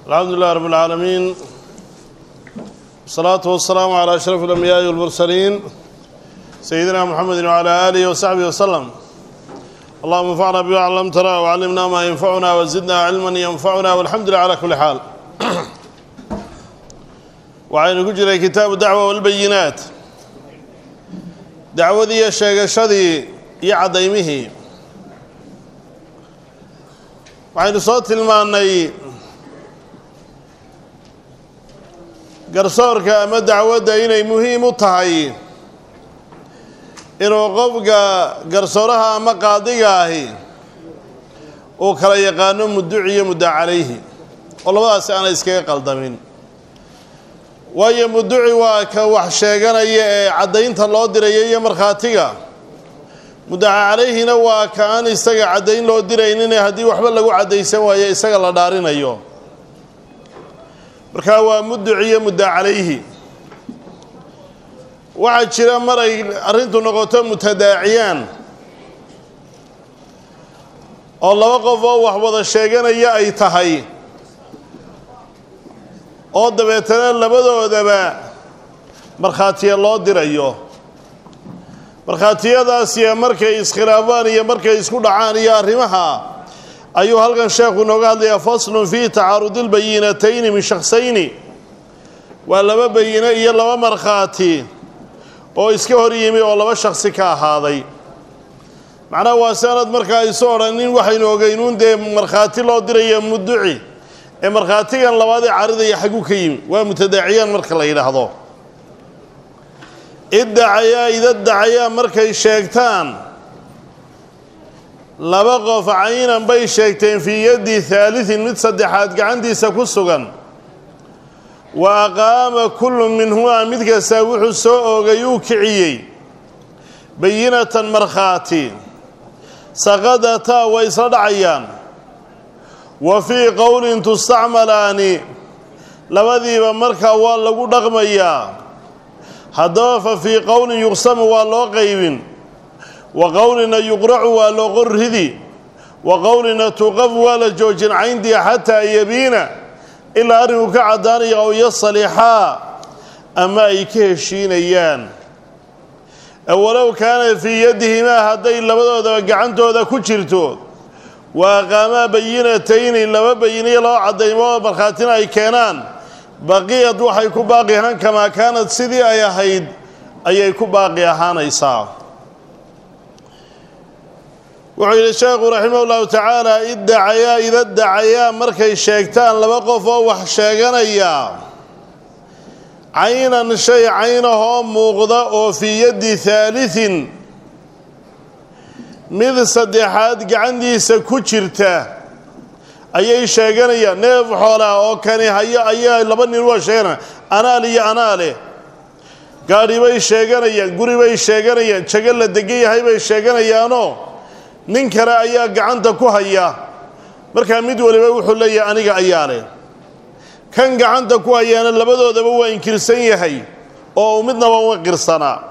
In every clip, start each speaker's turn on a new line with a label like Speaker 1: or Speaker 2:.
Speaker 1: الحمد لله رب العالمين والصلاة والسلام على أشرف الأنبياء والمرسلين سيدنا محمد وعلى آله وصحبه وسلم اللهم انفعنا بما علمتنا وعلمنا ما ينفعنا وزدنا علما ينفعنا والحمد لله على كل حال waxaynu ku jiray kitaabu dacwa walbayinaat dacwadii iyo sheegashadii iyo caddaymihii waxaynu soo tilmaannay garsoorka ama dacwadda inay muhiim u tahay inuu qofka garsooraha ama qaadiga ahi uu kala yaqaano mudduci iyo mudda calayhi oo labadaasi aanay iskaga qaldamin waayo mudduci waa ka wax sheeganaya ee caddaynta loo diraya iyo markhaatiga muddaca calayhina waa ka aan isaga caddayn loo diraynin haddii waxba lagu caddaysan waayo isaga la dhaarinayo markaa waa mudduci iyo mudda calayhi waxaa jira mar ay arrintu noqoto mutadaaciyaan oo laba qof oo wax wada sheeganaya ay tahay oo dabeetana labadoodaba markhaatiya loo dirayo markhaatiyadaasiya markay iskhilaafaan iyo markay isku dhacaan iyo arrimaha ayuu halkan sheekhu inooga hadlayaa faslun fii tacaarudi lbayinatayni min shaksayni waa laba bayine iyo laba markhaati oo iska hor yimi oo laba shaksi ka ahaaday macnaha waa sanad markaa isu odhanin waxaynu ogeynuun dee markhaati loo diraya mudduci ee markhaatigan labaad ee caridaya xagu ka yimi waa mutadaaciyaan marka la yidhaahdo iddacayaa idadacayaa markay sheegtaan laba qof caynan bay sheegteen fii yaddi haalitin mid saddexaad gacantiisa ku sugan wa aqaama kullu minhumaa mid kastaa wuxuu soo oogay uu kiciyey bayinatan markhaati saqadataa way isla dhacayaan wa fii qowlin tustacmalaani labadiiba markaa waa lagu dhaqmayaa haddaba fa fii qowlin yuqsamu waa loo qaybin wa qowlina yuqracu waa loo qorridi wa qowlina tuqaf waa la joojin cayndiya xataa yabiina ilaa arrinku ka caddaanaya ow yasalixaa ama ay ka heshiinayaan walow kaana fii yadihimaa hadday labadoodaba gacantooda ku jirto wa aqaamaa bayinatayni laba bayiniyo laba caddaymoo markhaatina ay keenaan baqiyad waxay ku baaqi ahaan kamaa kaanad sidii ay ahayd ayay ku baaqi ahaanaysaa wuxuu yidhi sheekhu raximah ullahu tacaala iddacayaa idadacayaa markay sheegtaan laba qof oo wax sheeganaya caynan shay caynahoo muuqda oo fii yaddi haalitin mid saddexaad gacantiisa ku jirta ayay sheeganayaan neef xoolaa oo kani hayo ayaa laba nin waa sheeganaya anaal iyo anaale gaadhi bay sheeganayaan guri bay sheeganayaan jago la degan yahay bay sheeganayaanoo nin kale ayaa gacanta ku haya markaa mid waliba wuxuu leeyahay aniga ayaa leh kan gacanta ku hayaana labadoodaba waa inkirsan yahay oo midnaba uma qirsanaa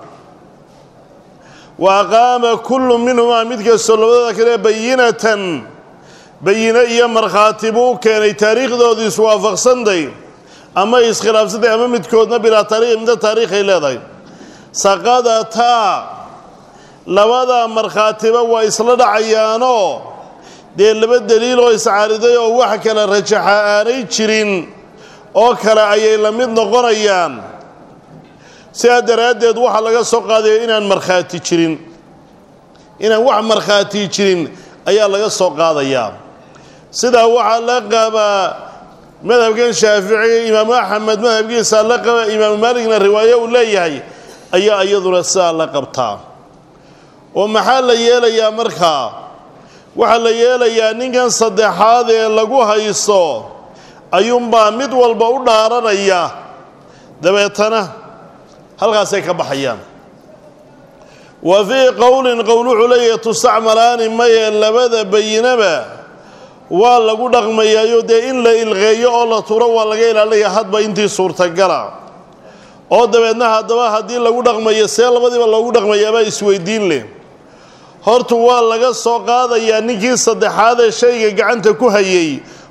Speaker 1: wa aqaama kullu minhumaa mid kastoo labadooda kale bayinatan bayine iyo markhaati buu u keenay taariikhdoodu iswaafaqsanday ama iskhilaafsantay ama midkoodna bilaa taariikh midna taariikhay leedahay saqadataa labada markhaatiba waa isla dhacayaanoo dee laba daliil oo iscaariday oo wax kale rajaxa aanay jirin oo kale ayay la mid noqonayaan sidaa daraaddeed waxaa laga soo qaadaya inaan markhaati jirin inaan wax markhaati jirin ayaa laga soo qaadayaa sidaa waxaa la qabaa madhabkan shaaficiga imaamu axmed madhabkiisa la qaba imaamu maaligna riwaayo uu leeyahay ayaa iyaduna sidaa la qabtaa oo maxaa la yeelayaa markaa waxaa la yeelayaa ninkan saddexaad ee lagu haysto ayuunbaa mid walba u dhaaranaya dabeetana halkaasay ka baxayaan wa fii qowlin qowl wuxuu leeyahay tustacmalaani maye labada bayinaba waa lagu dhaqmayaayo dee in la ilqeeyo oo la turo waa laga ilaalinaya hadba intii suurtagala oo dabeedna haddaba haddii lagu dhaqmayo see labadiiba loogu dhaqmayaabaa isweydiin leh hortu waa laga soo qaadayaa ninkii saddexaad ee shayga gacanta ku hayay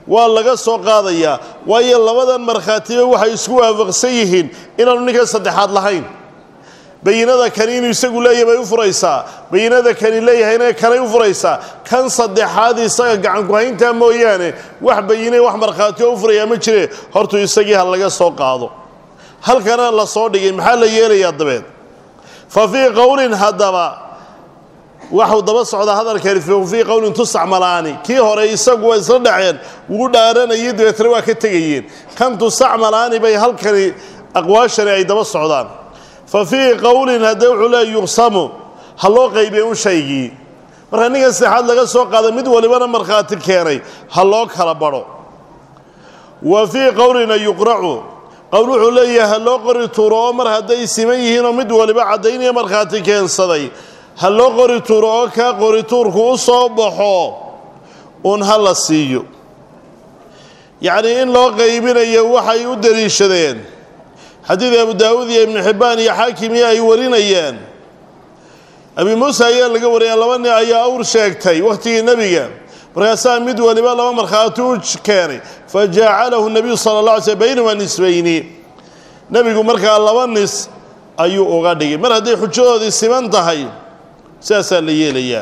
Speaker 1: waa laga soo qaadayaa waayo labadan markhaatiba waxay isku waafaqsan yihiin inaanu ninkan saddexaad lahayn bayinada kani inuu isagu leeyahay bay u furaysaa bayinada kani leeyahayna kanay u furaysaa kan saddexaad isaga gacankuhayntaa mooyaane wax bayine wax markhaatioo u furayaa ma jire hortuu isagii ha laga soo qaado halkana la soo dhigay maxaa la yeelayaa dabeed fa fii qowlin haddaba waxuu daba socdaa hadalkani fii qowlin tusacmalaani kii hore isagu waa isla dhaceen wuu dhaaranayay dabeetna waa ka tegayeen kan tusacmalaani bay halkani aqwaashani ay daba socdaan fa fii qowlin haddee wuxuu leeya yuqsamu ha loo qaybiye un shaygii marka ninkan saddexaad laga soo qaada mid walibana markhaati keenay ha loo kala badho wa fii qowlina yuqracu qowl wuxuu leeyahay ha loo qori tuuro oo mar hadday siman yihiinoo mid waliba caddaynaya markhaati keensaday ha loo qori tuuro oo kaa qorituurku u soo baxo uun ha la siiyo yacnii in loo qaybinayo waxay u deliishadeen xadiid abu daawuud iyo ibnu xibbaan iyo xaakimiyo ay warinayeen abi muuse ayaa laga wariyay laba nin ayaa awr sheegtay wakhtigii nebiga markaasaa mid waliba laba markhaati u keenay fa jacalahu nabiyu sala la alay slm baynahuma nisbayni nebigu markaa laba nis ayuu uga dhigay mar hadday xujadoodii siman tahay sidaasaa la yeelayaa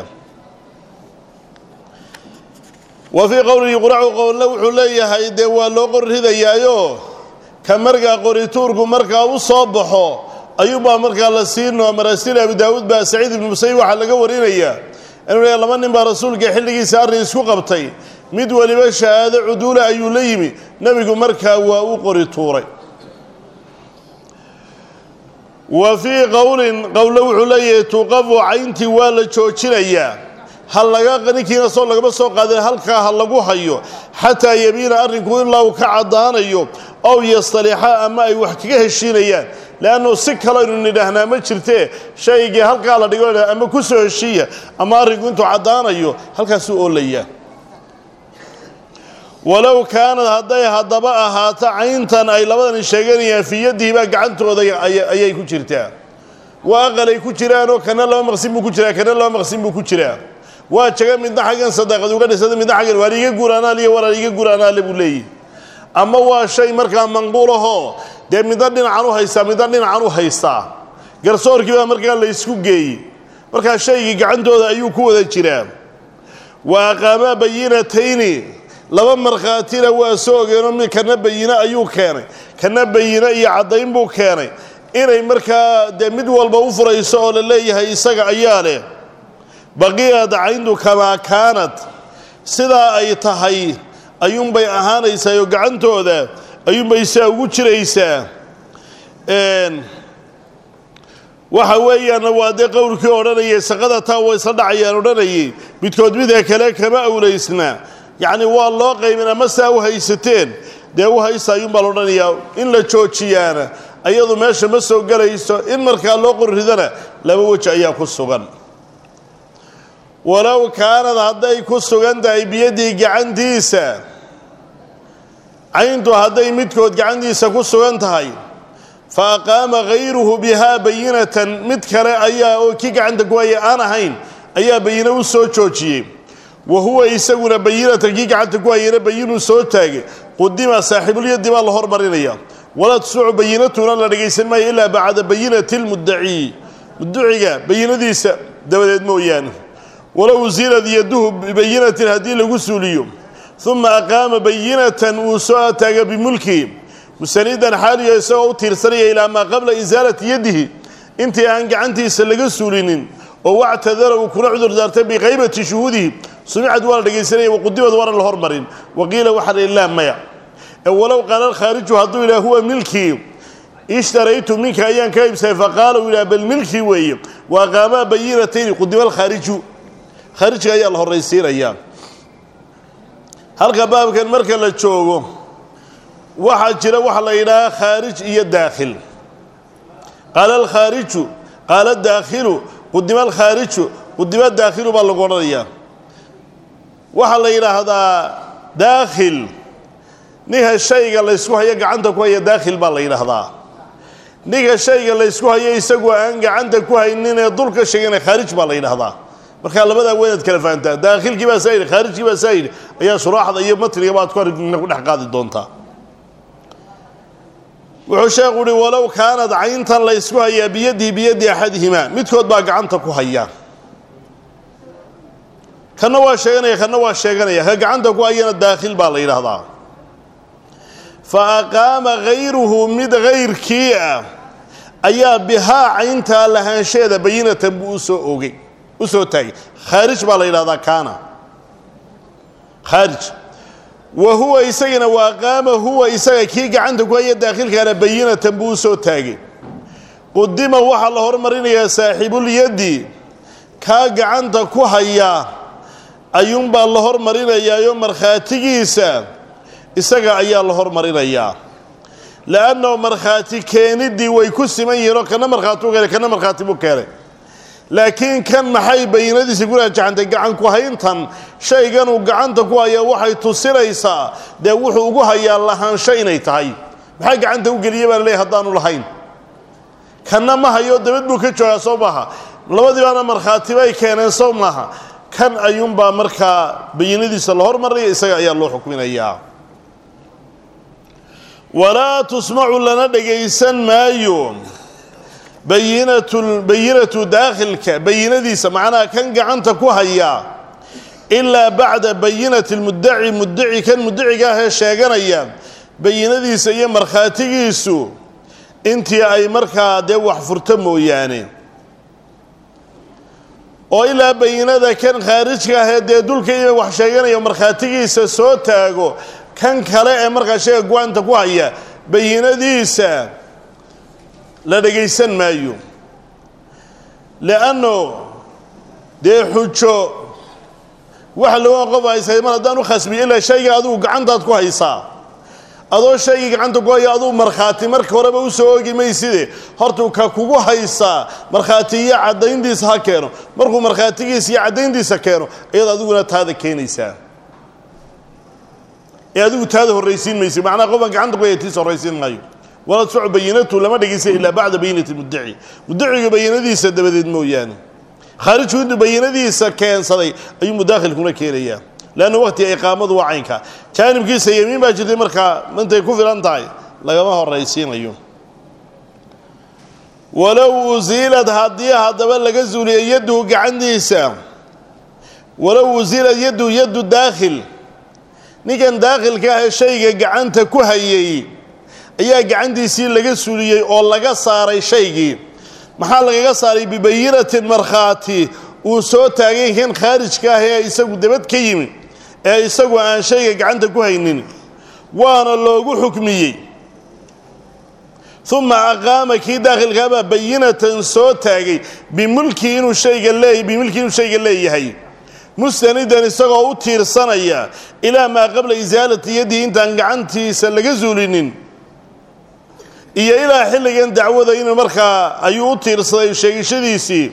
Speaker 1: wa fii qowlin yuqracu qowlna wuxuu leeyahay dee waa loo qor ridayaayo ka markaa qorituurku markaa u soo baxo ayuubaa markaa la siinoo marasiil abu daawuud baa saciid ibnu musayib waxaa laga warinayaa inuu leeya laba nin baa rasuulka xilligiisa arrin isku qabtay mid weliba shahaado cuduula ayuu la yimi nebigu markaa waa u qori tuuray wa fii qowlin qowle wuxuu leeyahay tuqafu cayntii waa la joojinayaa ha laga ninkiina soo lagama soo qaadin halkaa ha lagu hayo xataa yabiina arrinku ilaa uu ka caddaanayo ow yastalixa ama ay wax kaga heshiinayaan leannu si kalaynu nidhaahnaa ma jirtee shaygii halkaa la dhigo ama ku soo heshiiya ama arrinku intuu caddaanayo halkaasuu oolayaa walow kaanad hadday haddaba ahaato cayntan ay labadani sheeganayaan fii yadihi baa gacantooda ayay ku jirtaa waa aqalay ku jiraanoo kana laba maqsin buu ku jiraa kana laba maqsin buu ku jiraa waa jaga midna xaggan sadaqad uga dhisada midna xaggan waar iiga guuraanaal iyo warar iiga guuraanaale buu leeyahy ama waa shay markaa manquulahoo dee midna dhinacan u haystaa midna dhinacan u haystaa garsoorkii baa markaa la ysku geeyey markaa shaygii gacantooda ayuu ku wada jiraa wa aqaamaa bayinatayni laba markhaatina waa soo ogeenoo mid kana bayine ayuu keenay kana bayine iyo caddayn buu keenay inay markaa dee mid walba u furayso oo la leeyahay isaga ayaa leh baqiyad cayndu kamaa kaanad sidaa ay tahay ayuunbay ahaanaysaa oo gacantooda ayuunbay saa ugu jiraysaa waxa weeyaan waa dee qowlkii odhanayay saqada taa way isla dhacayaan odhanayay midkood midka kale kama awlaysna yacni waa loo qaybin ama saa u haysateen dee u haysta ayuunbaa la odhanayaa in la joojiyaana ayadu meesha ma soo gelayso in markaa loo qorridana laba weji ayaa ku sugan walow kaanad hadday ku sugan tahay biyadii gacantiisa cayntu hadday midkood gacantiisa ku sugan tahay fa aqaama hayruhu bihaa bayinatan mid kale ayaa oo kii gacanta ku haya aan ahayn ayaa bayine u soo joojiyey wa huwa isaguna bayinatan kii gacanta ku hayana bayinuu soo taagay qudima saaxiibulyadi baa la hormarinaya walaa tusmacu bayinatuna la dhegaysan maayo ilaa bacda bayinati lmuddaci mudduciga bayinadiisa dabadeed mooyaane walow usilad yaduhu bibayinatin haddii lagu suuliyo uma aqaama bayinatan uu soo taaga bimulkihi musanidan xaaliyo isagoo u tiirsanaya ilaa maa qabla isaalati yadihi intii aan gacantiisa laga suulinin oo wactadara uu kuna cudur daartay biqaybati shuhuudihi sumicad waa la dhegaysanaya waqudimad waana la hormarin waqiila waxaa la ilaa maya ee walow qaala alkhaariju hadduu yidhaha huwa milkii ishtaraytu minka ayaan ka iibsaday faqaala uu yidhaha bal milkii weeye wa aqaamaa bayinatayni qudima alkhaariju khaarijka ayaa la horraysiinayaa halka baabkan marka la joogo waxaa jira waxa la yidhaahaa khaarij iyo daakhil qaala alkhaariju qaala daakhilu qudima alkhaariju qudima daakhilu baa lagu odhanayaa waxaa la yidhaahdaa daakhil ninka shayga laysku hayo gacanta ku haya daakhil baa la yidhaahdaa ninka shayga laysku hayo isagoo aan gacanta ku haynin ee dulka sheegana khaarij baa la yidhaahdaa markaa labadaa weynaad kala fahantaa daakhilkii baa saa yidhi khaarijkii baa saa yidhi ayaa shuraaxda iyo matniga baad ku argina ku dhex qaadi doontaa wuxuu sheekhu uhi walow kaanad cayntan la ysku hayaa biyadihi biyadi axadihimaa midkood baa gacanta ku haya kanna waa sheeganaya kanna waa sheeganaya ka gacanta ku hayana daakhil baa la yidhaahdaa fa aqaama hayruhu mid hayrkii ah ayaa bihaa cayntaa lahaansheeda bayinatan buu usoo ogay u soo taagay khaarij baa la yidhahdaa kaana khaarij wa huwa isagana waa qaama huwa isaga kii gacanta ku haya daakhilkaana bayinatan buu usoo taagay qudima waxaa la hormarinayaa saaxiibulyaddi kaa gacanta ku haya ayuunbaa la hormarinayaayo markhaatigiisa isaga ayaa la hormarinayaa le'annahu markhaati keeniddii way ku siman yihiin oo kana markhaati u keenay kana markhaati buu keenay laakiin kan maxay bayinadiisa ku raajacantay gacan ku hayntan shayganuu gacanta ku hayaa waxay tusinaysaa dee wuxuu ugu hayaa lahaansho inay tahay maxaa gacanta u geliya baa laleeyahy haddaanu lahayn kanna ma hayo dabad buu ka joogaa soo maaha labadiibaana markhaati bay keeneen soo maaha kan ayuunbaa markaa bayinadiisa la hormaraya isaga ayaa loo xukminayaa walaa tusmacu lana dhagaysan maayo bayinatu bayinatu daakhilka bayinadiisa macnaha kan gacanta ku haya ilaa bacda bayinati lmuddaci muddaci kan muddaciga ahee sheeganaya bayinadiisa iyo markhaatigiisu intii ay markaa dee wax furto mooyaane oo ilaa bayinada kan khaarijka ahee dee dulka ina wax sheeganayo markhaatigiisa soo taago kan kale ee markaa sheega go-aanta ku haya bayinadiisa la dhagaysan maayo leanno dee xujo waxa laga qof haysa mar haddaan u khasbiyo ilaa shayga adugu gacantaad ku haysaa adoo shaygii gacanta ku haya aduu markhaati marka horeba usoo ogi mayside hortuu ka kugu haysaa markhaati iyo caddayntiisa ha keeno markuu markhaatigiisa iyo caddayntiisa keeno iyada adiguna taada keenaysaa ee adigu taada horraysiin maysa macnaha qofan gacanta ku haya tiisa horraysiin maayo walaa tusmacu bayinatu lama dhegaysa ilaa bacda bayinati muddaci muddaciga bayinadiisa dabadeed mooyaane khaarijku intuu bayinadiisa keensaday ayuu mudaakhilkuna keenayaa leanna waqtiga iqaamadu waa caynka jaanibkiisa yemiin baa jirtay markaa intay ku filan tahay lagama horraysiinayo walow usiilad haddii haddaba laga suuliya yadduhu gacantiisa walow usiilad yadduhu yaddu daakhil ninkan daakhilka ahee shayga gacanta ku hayay ayaa gacantiisii laga suliyey oo laga saaray shaygii maxaa lagaga saaray bibayinatin markhaati uu soo taagay kan khaarijka ah ee isagu dabad ka yimi ee isagu aan shayga gacanta ku haynin waana loogu xukmiyey uma aqaama kii daakhilkaabaa bayinatan soo taagay bimulkii inuu shayga leey bimulkii inuu shayga leeyahay mustanidan isagoo u tiirsanaya ilaa maa qabla isaalati yadihi intaan gacantiisa laga suulinin iyo ilaa xilligan dacwada inuu markaa ayuu u tiirsaday sheegashadiisii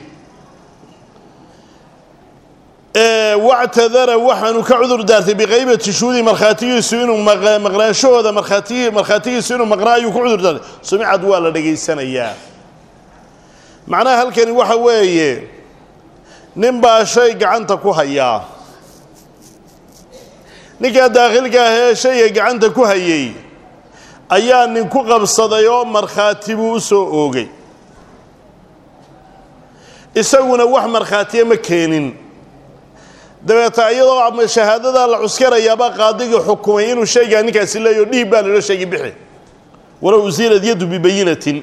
Speaker 1: wactadara waxaanu ka cudur daartay biqaybati shuhudi markhaatigiisu inuu maqnaanshahooda markhaati markhaatigiisu inuu maqnaa ayuu ku cudur daartay sumicad waa la dhegaysanayaa macnaha halkani waxa weeye nin baa shay gacanta ku hayaa ninkaa daakhilka ah ee shayga gacanta ku hayay ayaa nin ku qabsaday oo markhaati buu u soo oogay isaguna wax markhaatiya ma keenin dabeeta iyadoo shahaadadaa la cuskarayaabaa qaadigii xukumay inuu shaygaa ninkaasi leeyaho dhiib baa lalo sheegi bixi walow usiilad yaddu bibayinatin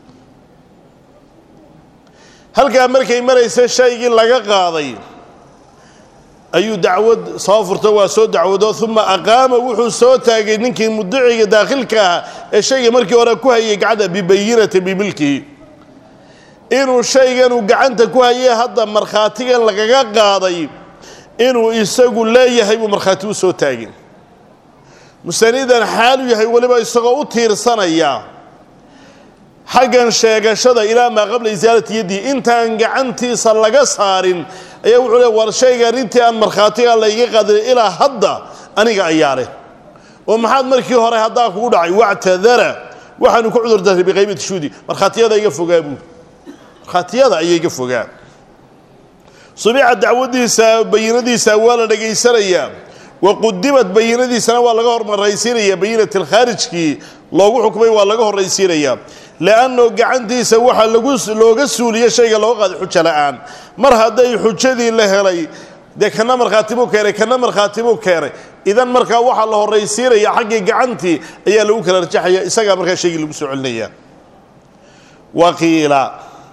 Speaker 1: halkaa markay maraysa shaygii laga qaaday ayuu dacwad soo furto waa soo dacwado uma aqaama wuxuu soo taagay ninkii mudiciga daakhilka ah ee shayga markii hore ku hayay gacanta bibayinati bimilkihi inuu shayganuu gacanta ku hayay hadda markhaatigan lagaga qaaday inuu isagu leeyahay buu markhaati u soo taagin mustanidan xaalu yahay weliba isagoo u tiirsanaya xaggan sheegashada ilaa maa qabla isaalati yaddihi intaan gacantiisa laga saarin ayaa wuxuu le war shaygan intii aan markhaatiga layga qaadin ilaa hadda aniga ayaa leh oo maxaad markii hore haddaa kugu dhacay wactadara waxaanu ku cudur dartay biqaybati shuudi markhaatiyada iga fogaa buu markhaatiyada ayaa iga fogaa subica dacwadiisa bayinadiisa waa la dhegaysanayaa waqudimad bayinadiisana waa laga hormaraysiinaya bayinat alkhaarijkii loogu xukmay waa laga horraysiinayaa li'anno gacantiisa waxaa lagu looga suuliye shayga looga qaaday xujo la'aan mar hadday xujadii la helay dee kana markhaati buu keenay kana markhaati buu keenay idan markaa waxaa la horraysiinaya xaggii gacantii ayaa lagu kala rajaxaya isagaa markaa shaygii lagu soo celinaya waqiila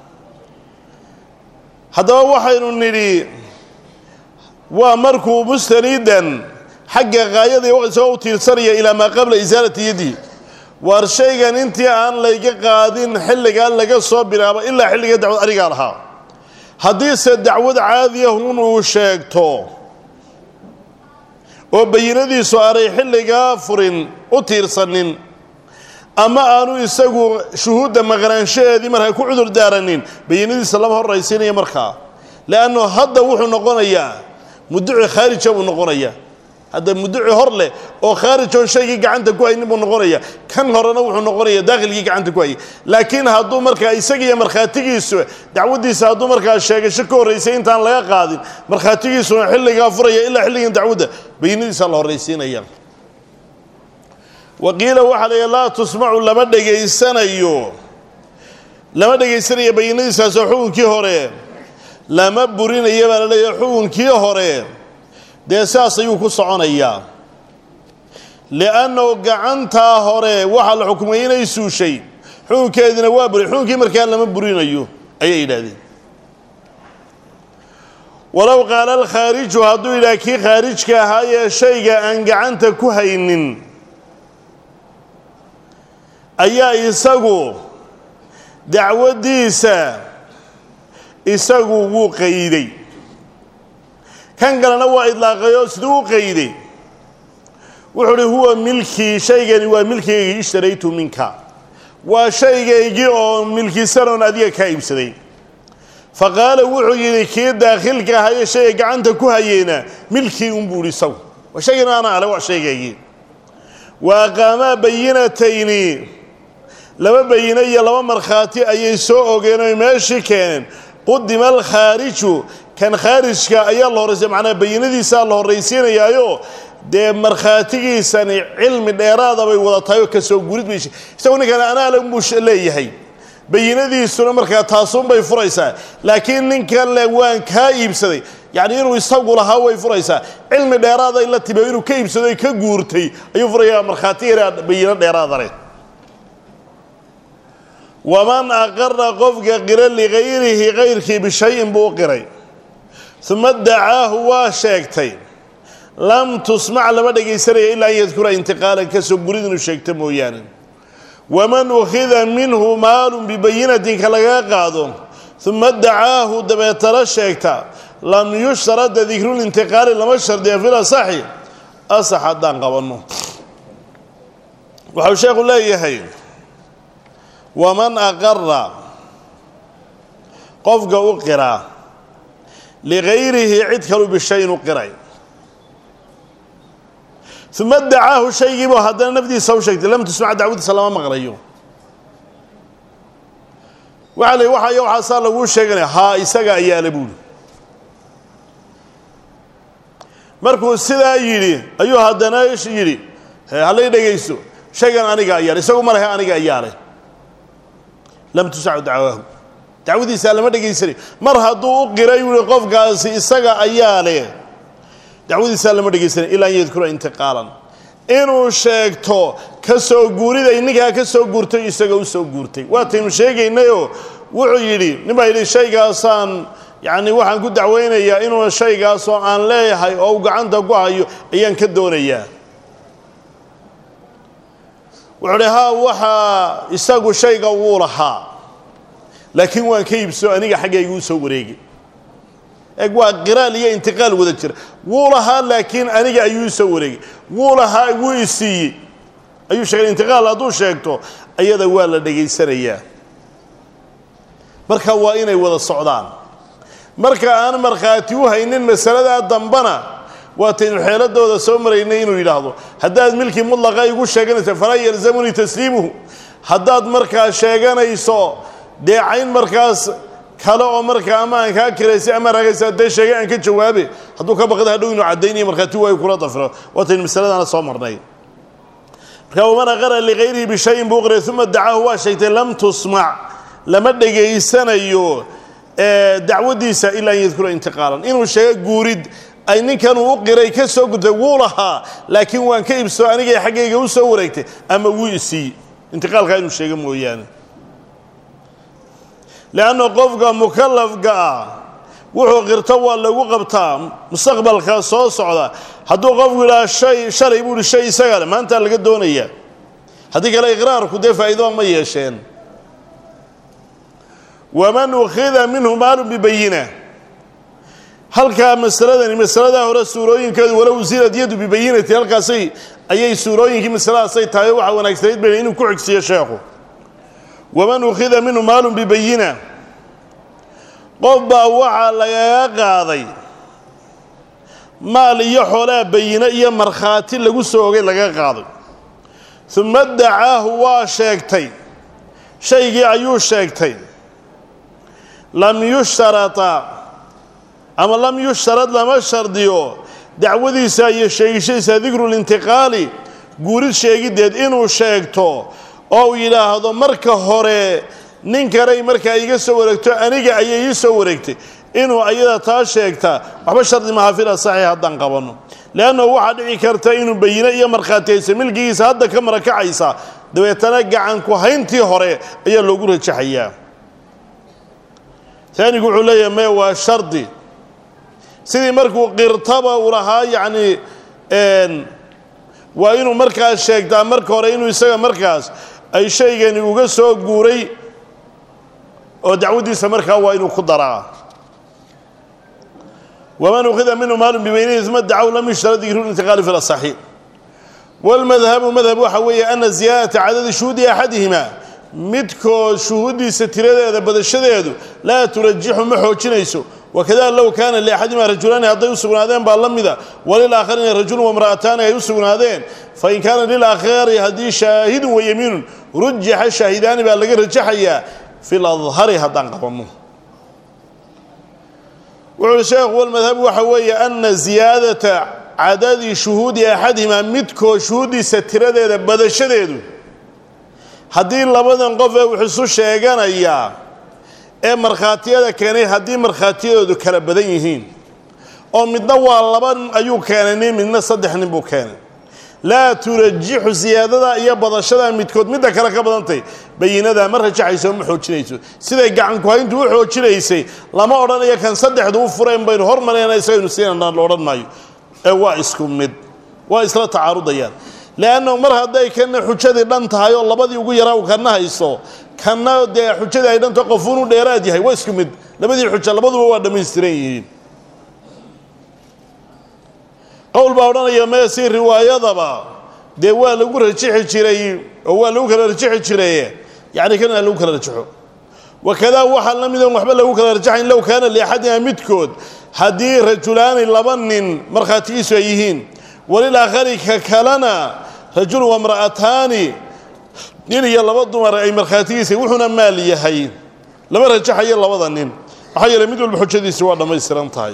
Speaker 1: haddaba waxaynu nidhi waa markuu mustaniidan xagga qaayadii isagoo u tiirsanaya ilaa maa qabla isaalati yadihi waar shaygan intii aan layga qaadin xilligaa laga soo bilaabo ilaa xilliga dacwad anigaa lahaa haddiise dacwad caadiyahun uu sheegto oo bayinadiisu aanay xilligaa furin u tiirsanin ama aanu isagu shuhuudda maqnaanshaheedii markaa ku cudur daaranin bayinadiisa lama horraysiinaya markaa leannu hadda wuxuu noqonayaa muduci khaarija buu noqonayaa hadda muduci hor leh oo khaarijoon shaygii gacanta ku haynin buu noqonaya kan horena wuxuu noqonaya daakhilkii gacanta ku hayay laakiin hadduu markaa isagiiyo markhaatigiisu dacwaddiisa hadduu markaa sheegasho ka horraysay intaan laga qaadin markhaatigiisuna xilligaa furaya ilaa xilligan dacwadda bayinadiisa la horraysiinaya waqiila waxaa la laa tusmacu lama dhegaysanayo lama dhegaysanayo bayinadiisaasoo xukunkii hore lama burinaya baa la leeyahay xukunkii hore dee saas ayuu ku soconayaa li'annahu gacantaa hore waxaa la xukumay inay suushay xukunkeedina waa buri xukunkii markaa lama burinayo ayay yidhaahdeen walow qaala alkhaariju hadduu yidhaha kii khaarijka ahaa ee shayga aan gacanta ku haynin ayaa isagu dacwaddiisa isagu wuu qayday kan kalena waa idlaaqayoo siduu u qayday wuxuu uhi huwa milkii shaygani waa milkigaygii ishtaraytu minka waa shaygaygii oo milkisanoon adiga kaa iibsaday fa qaala wuxuu yidhi kii daakhilka ahaa ee shayga gacanta ku hayeyna milkii unbuu ihi isagu waa shaygana ana ale waa shaygaygii wa aqaamaa bayinatayni laba bayino iyo laba markhaati ayay soo ogeen oy meeshii keeneen qudima alkhaariju kan khaarijka ayaa la horraysiya macnaa bayinadiisaa la horraysiinayaayo dee markhaatigiisani cilmi dheeraada bay wada tahay oo kasoo gurid bay isagu ninkan anaale unbuu leeyahay bayinadiisuna markaa taasuunbay furaysaa laakiin ninkan le waan kaa iibsaday yacni inuu isagu lahaa way furaysaa cilmi dheeraaday la timi oo inuu ka iibsaday ka guurtay ayuu furayaa markhaati yaraa bayino dheeraada leh waman aqara qofka qira ligayrihi kayrkii bishayin buu u qiray uma dacaahu waa sheegtay lam tusmac lama dhegaysanaya ilaa an yadkura intiqaalan kasoo gurid inuu sheegto mooyaane waman ukhida minhu maalun bibayinatin ka lagaga qaado uma dacaahu dabeetala sheegta lam yushtarada dikrulintiqaali lama shardiya fil asaxi asax haddaan qabanno waxau sheekhu leeyahay waman aqara qofka u qiraa ligayrihi cid kalu bishayin u qiray uma dacaahu shaygiibu haddana nafdiisa u sheegtay lam tusmac dacwadiisa lama maqlayo waxa la waxay waxaasaa laguu sheeganaya haa isaga ayaala buuli markuu sidaa yidhi ayuu haddana yidhi hallay dhegayso shaygan aniga ayaale isagu ma lehe aniga ayaale lam tusacu dacwaahu dacwadiisaa lama dhegaysanayo mar hadduu u qiray yuhi qofkaasi isaga ayaa leh dacwadiisaa lama dhegaysanayo ilaa an yadkura intiqaalan inuu sheegto ka soo guuriday ninkaa ka soo guurtay isaga u soo guurtay waataynu sheegaynayoo wuxuu yidhi nin baa yidhi shaygaasaan yacni waxaan ku dacwaynayaa inuu shaygaasoo aan leeyahay oo uu gacanta ku hayo ayaan ka doonayaa wuxuu dhi haa waxaa isagu shayga wuu lahaa laakiin waan ka iibso aniga xaggayga u soo wareegi eeg waa qiraal iyo intiqaal wada jira wuu lahaa laakiin aniga ayuu soo wareegay wuu lahaa wuu isiiyey ayuu sheegay intiqaal hadduu sheegto ayada waa la dhegaysanayaa marka waa inay wada socdaan marka aan markhaati u haynin masaladaa dambana waataynu xeeladooda soo maraynay inuu yidhaahdo haddaad milkii mudlaqa igu sheeganayso falaa yalzamunii tasliimuhu haddaad markaa sheeganayso dee cayn markaas kale oo markaa ama aan kaa kiraysay ama raagaysa dee sheegay aan ka jawaabe hadduu ka baqda hadhow inuu caddaynayo markhaati waayu kula dafiro waataynu masaladana soo marnay marka waman aqara ligayrihi bishayin buu qiray uma dacaahu waa sheegtay lam tusmac lama dhegaysanayo dacwadiisa ilaa an yadkura intiqaalan inuu sheego guurid ay ninkan uu u qiray ka soo gudtay wuu lahaa laakiin waan ka ibsoo anigay xaggayga u soo wareegtay ama wuu isiiy intiqaalkaa inuu sheego mooyaane leanna qofka mukalafka ah wuxuu qirto waa lagu qabtaa mustaqbalka soo socda hadduu qofku yidhaha shay shalay buu ihi shay isaga le maantaa laga doonaya haddii kale iqraarku dee faa'iido ma yeesheen waman ukhida minhu maalu bibayina halkaa masaladani masaladaa hore suurooyinkeedu walow zilad yadu bibayinati halkaasay ayay suurooyinkii masaladaasay tahay waxaa wanaagsanayd bayna inuu ku xigsiyo sheekhu waman ukhida minhu maalun bibayina qof baa waxaa lagaga qaaday maal iyo xoolaa bayino iyo markhaati lagu soo ogay lagaga qaaday uma dacaahu waa sheegtay shaygii ayuu sheegtay lam yushtarata ama lam yushtarad lama shardiyo dacwadiisa iyo sheegishadiisa dikrulintiqaali guurid sheegiddeed inuu sheegto oo uu yidhaahdo marka hore nin kanay markaa iga soo wareegto aniga ayay ii soo wareegtay inuu ayada taa sheegta waxba shardi maha fila saxiix haddaan qabanno leannahu waxaa dhici karta inuu bayino iyo markhaati haysa milkigiisa hadda ka marakacaysa dabeetana gacanku hayntii hore ayaa loogu rajaxayaa taanigu wuxuu leeyahay me waa shardi sidii markuu qirtaba uu lahaa yacni waa inuu markaas sheegtaa marka hore inuu isaga markaas ay shaygani uga soo guuray oo dacwaddiisa markaa waa inuu ku daraa waman ukhida minhu maalun bibaynihi uma dacaw lam yushtarad dikru lintiqaali fi lasaxi walmadhabu madhab waxa weeye ana ziyaadata cadadi shuhuudi axadihima midkood shuhuuddiisa tiradeeda badashadeedu laa turajixu ma xoojinayso wakada low kaana liaxadima rajulaani hadday u sugnaadeen baa la mida walilaaakharina rajulun wamra'ataani ay u sugnaadeen fain kaana lilaakhari haddii shaahidun wayamiinun rujixa shaahidaani baa laga rajaxayaa fi ladhari haddaan qabanno wuxu uhi sheekhu walmadhabu waxa weeye ana ziyaadata cadadi shuhuudi axadihima midkood shuhuuddiisa tiradeeda badashadeedu haddii labadan qof ee wax isu sheeganayaa ee markhaatiyada keenay haddii markhaatiyadoodu kala badan yihiin oo midna waa laba ayuu keenay nin midna saddex nin buu keenay laa turajixu siyaadada iyo badashada midkood midda kale ka badantay bayinadaa ma rajaxayso ma xoojinayso siday gacanku hayntu u xoojinaysay lama odhanayo kan saddexdu u fureen baynu hormarayna isagaynu siinana la odhan maayo ee waa isku mid waa isla tacaarudayaan leannahu mar hadday kana xujadii dhan tahay oo labadii ugu yaraa uu kana hayso kana dee xujadii ay dhanta qofuunu dheeraad yahay waa isku mid labadii xuja labaduba waa dhammaystiran yihiin qowl baa odhanaya mee si riwaayadaba dee waa lagu rajixi jiray oo waa lagu kala rajixi jiraye yacni kana lagu kala rajaxo wakadaa waxaa la mid on waxba lagu kala rajaxayn low kaana liaxadina midkood haddii rajulaani laba nin markhaatigiisu ay yihiin walilaakhari ka kalena rajulun wamra'ataani nin iyo laba dumar ay markhaatigiisa wuxuuna maal yahay lama rajaxayo labada nin maxaa yeeley mid walba xujadiisi waa dhammaystiran tahay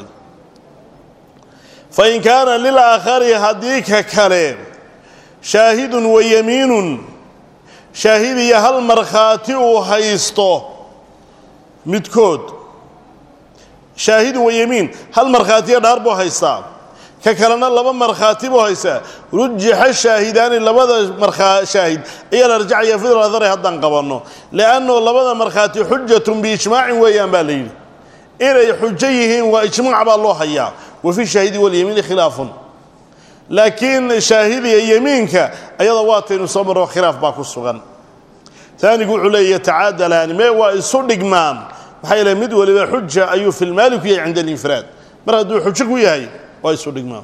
Speaker 1: fain kaana lilaakhari haddii ka kale shaahidun wa yamiinun shaahid iyo hal markhaati uu haysto midkood shaahidun wa yamiin hal markhaatiyo dhaar buu haystaa ka kalena laba markhaati buu haystaa rujixa shaahidaani labada markaa shaahid ayaa la rajacaya fidladare haddaan qabanno liannahu labada markhaati xujatun biijmaacin weeyaan baa la yidhi inay xujo yihiin waa ijmaac baa loo hayaa wa fi shaahidi walyamiini khilaafun laakiin shaahidiga yemiinka ayada waataynu soo marro khilaaf baa ku sugan taanigu wuxuu leeya yatacaadalaani mee waa isu dhigmaan maxaa yeele mid waliba xuja ayuu fi lmaali ku yahay cinda alinfiraad mar hadduu xujo ku yahay waa isu dhigmaan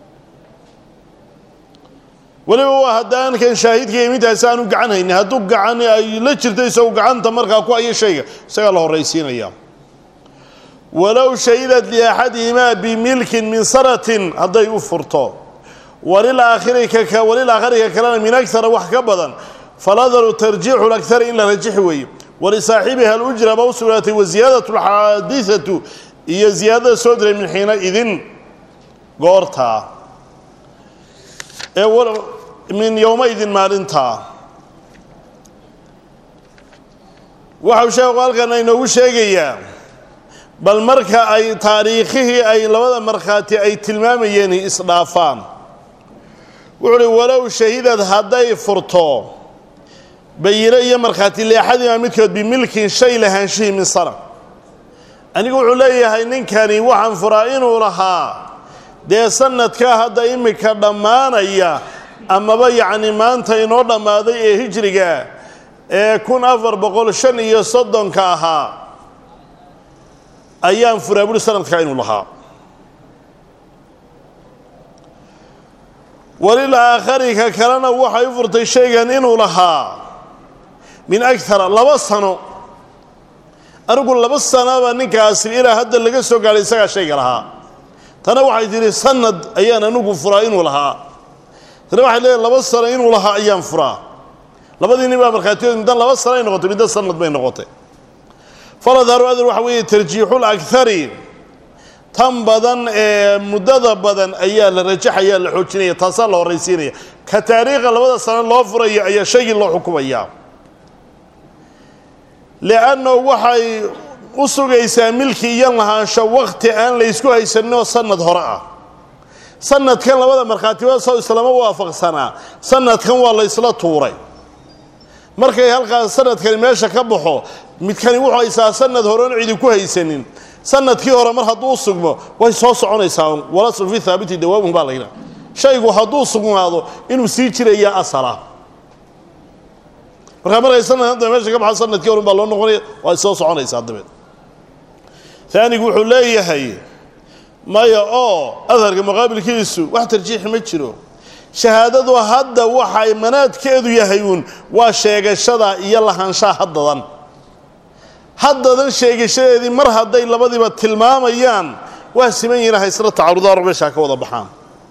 Speaker 1: weliba waa haddaan kan shaahidka yemiintaasi aanu gacan haynin hadduu gacan ay la jirto isagu gacanta markaa ku aya shayga isagaa la horraysiinaya walow shahidat liaxadihimaa bimilkin min sanatin hadday u furto walilaakhiri walilaakhari ka kalena min agara wax ka badan faladaru tarjiixu lakhari in la rajixi weeye walisaaxibiha alujra ba u sugnaatay wasiyaadatu alxaadisatu iyo ziyaadada soo diray min xiina idin goortaa ee min yowma idin maalintaa waxau sheekhu halkan inoogu sheegayaa bal marka ay taariikhihii ay labada markhaati ay tilmaamayeen isdhaafaan wuxuu uhi walow shahidad hadday furto bayino iyo markhaati leexadiima midkood bimilkin shay lahaanshihii min sana anigu wuxuu leeyahay ninkani waxaan furaa inuu lahaa dee sanadkaa hadda imika dhammaanaya amaba yacni maanta inoo dhammaaday ee hijriga ee kun afar boqol shan iyo soddonka ahaa ayaan furaa buhi sanadkaa inuu lahaa walilaakhari ka kalena waxay u furtay shaygan inuu lahaa min agara laba sano anigu laba sanaba ninkaasi ilaa hadda laga soo gaadhay isagaa shayga lahaa tana waxay tihi sanad ayaan anigu furaa inuu lahaa tana waxay leedahay laba sano inuu lahaa ayaan furaa labadii nin baa markhaatiyood middan laba sano ay noqotay middan sanad bay noqotay faladharu adar waxa weeye tarjiixul akari tan badan ee muddada badan ayaa la rajaxaya la xoojinaya taasaa la horraysiinaya ka taariikha labada sano loo furaya ayaa shaygii loo xukumayaa li'annahu waxay u sugaysaa milki iyo lahaansho wakhti aan la ysku haysaninoo sanad hore ah sanadkan labada markhaatibada soo islama waafaqsanaa sanadkan waa la ysla tuuray markay halkaas sanadkani meesha ka baxo midkani wuxuu haysaa sanad horeon cidi ku haysanin sanadkii hore mar hadduu sugmo way soo soconaysaa walasun fi haabiti dawaamuhu baa layidhaha shaygu hadduu sugnaado inuu sii jirayaa asala markaa markay sanad hadda meesha ka baxo sanadkii hore baa loo noqonaya way soo soconaysaa dabeed taanigu wuxuu leeyahay maya oo adharka muqaabilkiisu wax tarjiixi ma jiro shahaadadu hadda waxay manaadkeedu yahay uun waa sheegashada iyo lahaanshaha haddadan haddadan sheegashadeedii mar hadday labadiiba tilmaamayaan waa siman yihin haysla tacarudaar meeshaa ka wada baxaan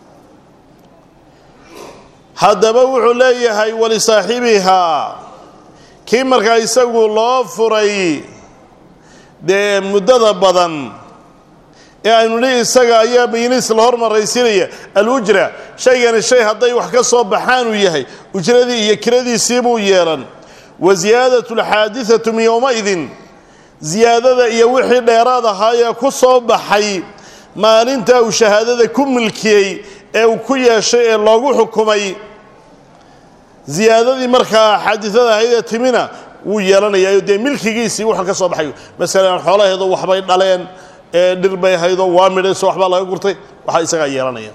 Speaker 1: haddaba wuxuu leeyahay walisaaxibihaa kii markaa isagu loo furay dee muddada badan ee aynu nihi isaga ayaa bayiniis la hormaraysiinaya alujra shaygani shay hadday wax ka soo baxaanuu yahay ujradii iyo kiradiisiibuu yeelan wa ziyaadatu alxaadidatu min yowmaidin ziyaadada iyo wixii dheeraad ahaayee ku soo baxay maalintaa uu shahaadada ku milkiyey ee uu ku yeeshay ee loogu xukumay ziyaadadii markaa xaadidada ahaydee timina wuu yeelanayaa dee milkigiisii wuxuu ka soo baxay masalan xoolaheedu waxbay dhaleen ee dhir bay haydo waa midhayso waxbaa laga gurtay waxaa isagaa yeelanaya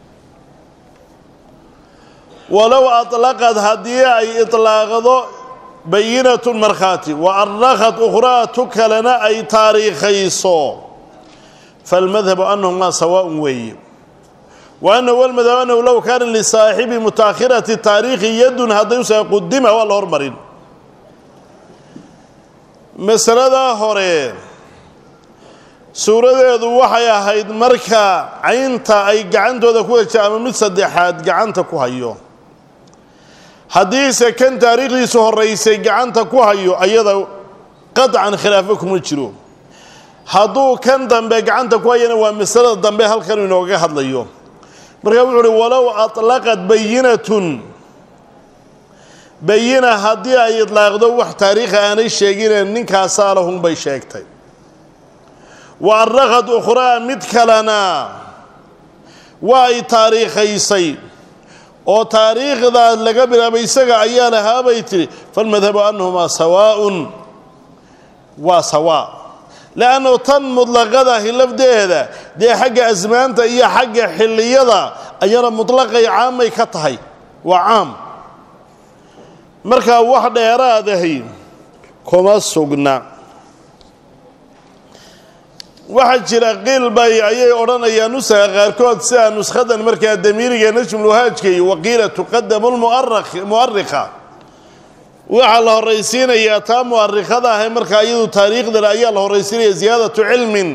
Speaker 1: walow aطlaqad haddii ay iطlaaqdo bayinatu markhaati wa arrakhat ukhraa tu kalena ay taariikhayso falmadhabu anahumaa sawaaءun weeye wa anahu walmadhabu anahu low kaana lisaaxibi mutaakhirati taariikhi yadun hadday usa qudima waa la hormarin masaladaa hore suuradeedu waxay ahayd marka caynta ay gacantooda ku hesha ama mid saddexaad gacanta ku hayo haddiise kan taariikhdiisu horraysay gacanta ku hayo ayada qadcan khilaafo kuma jiro hadduu kan dambe gacanta ku hayana waa masalada dambe halkan inooga hadlayo markaa wuxuu uhi walow aطlaqat bayinatun bayina haddii ay idlaaqdo wax taariikha aanay sheegine ninkaasaa lahunbay sheegtay wa arrakad ukhraa mid kalena waa ay taariikhaysay oo taariikhdaas laga bilaabay isaga ayaa lahaabay tidhi falmadhabu annahumaa sawaaءun waa sawaa leannu tan mutlaqadahi lafdeeda dee xagga asmaanta iyo xagga xilliyada ayana mutlaqay caamay ka tahay waa caam markaa wax dheeraadahi kuma sugna waxaa jira qiil bay ayay odhanayaan nusaha qaarkood sida nuskhadan markaa damiiriga najmulwahaajka iyo waqiila tuqadamu lmu'arikha waxaa la horraysiinayaa taa mu'arikhada ahe markaa iyadu taariikhdale ayaa la horraysiinaya ziyaadatu cilmin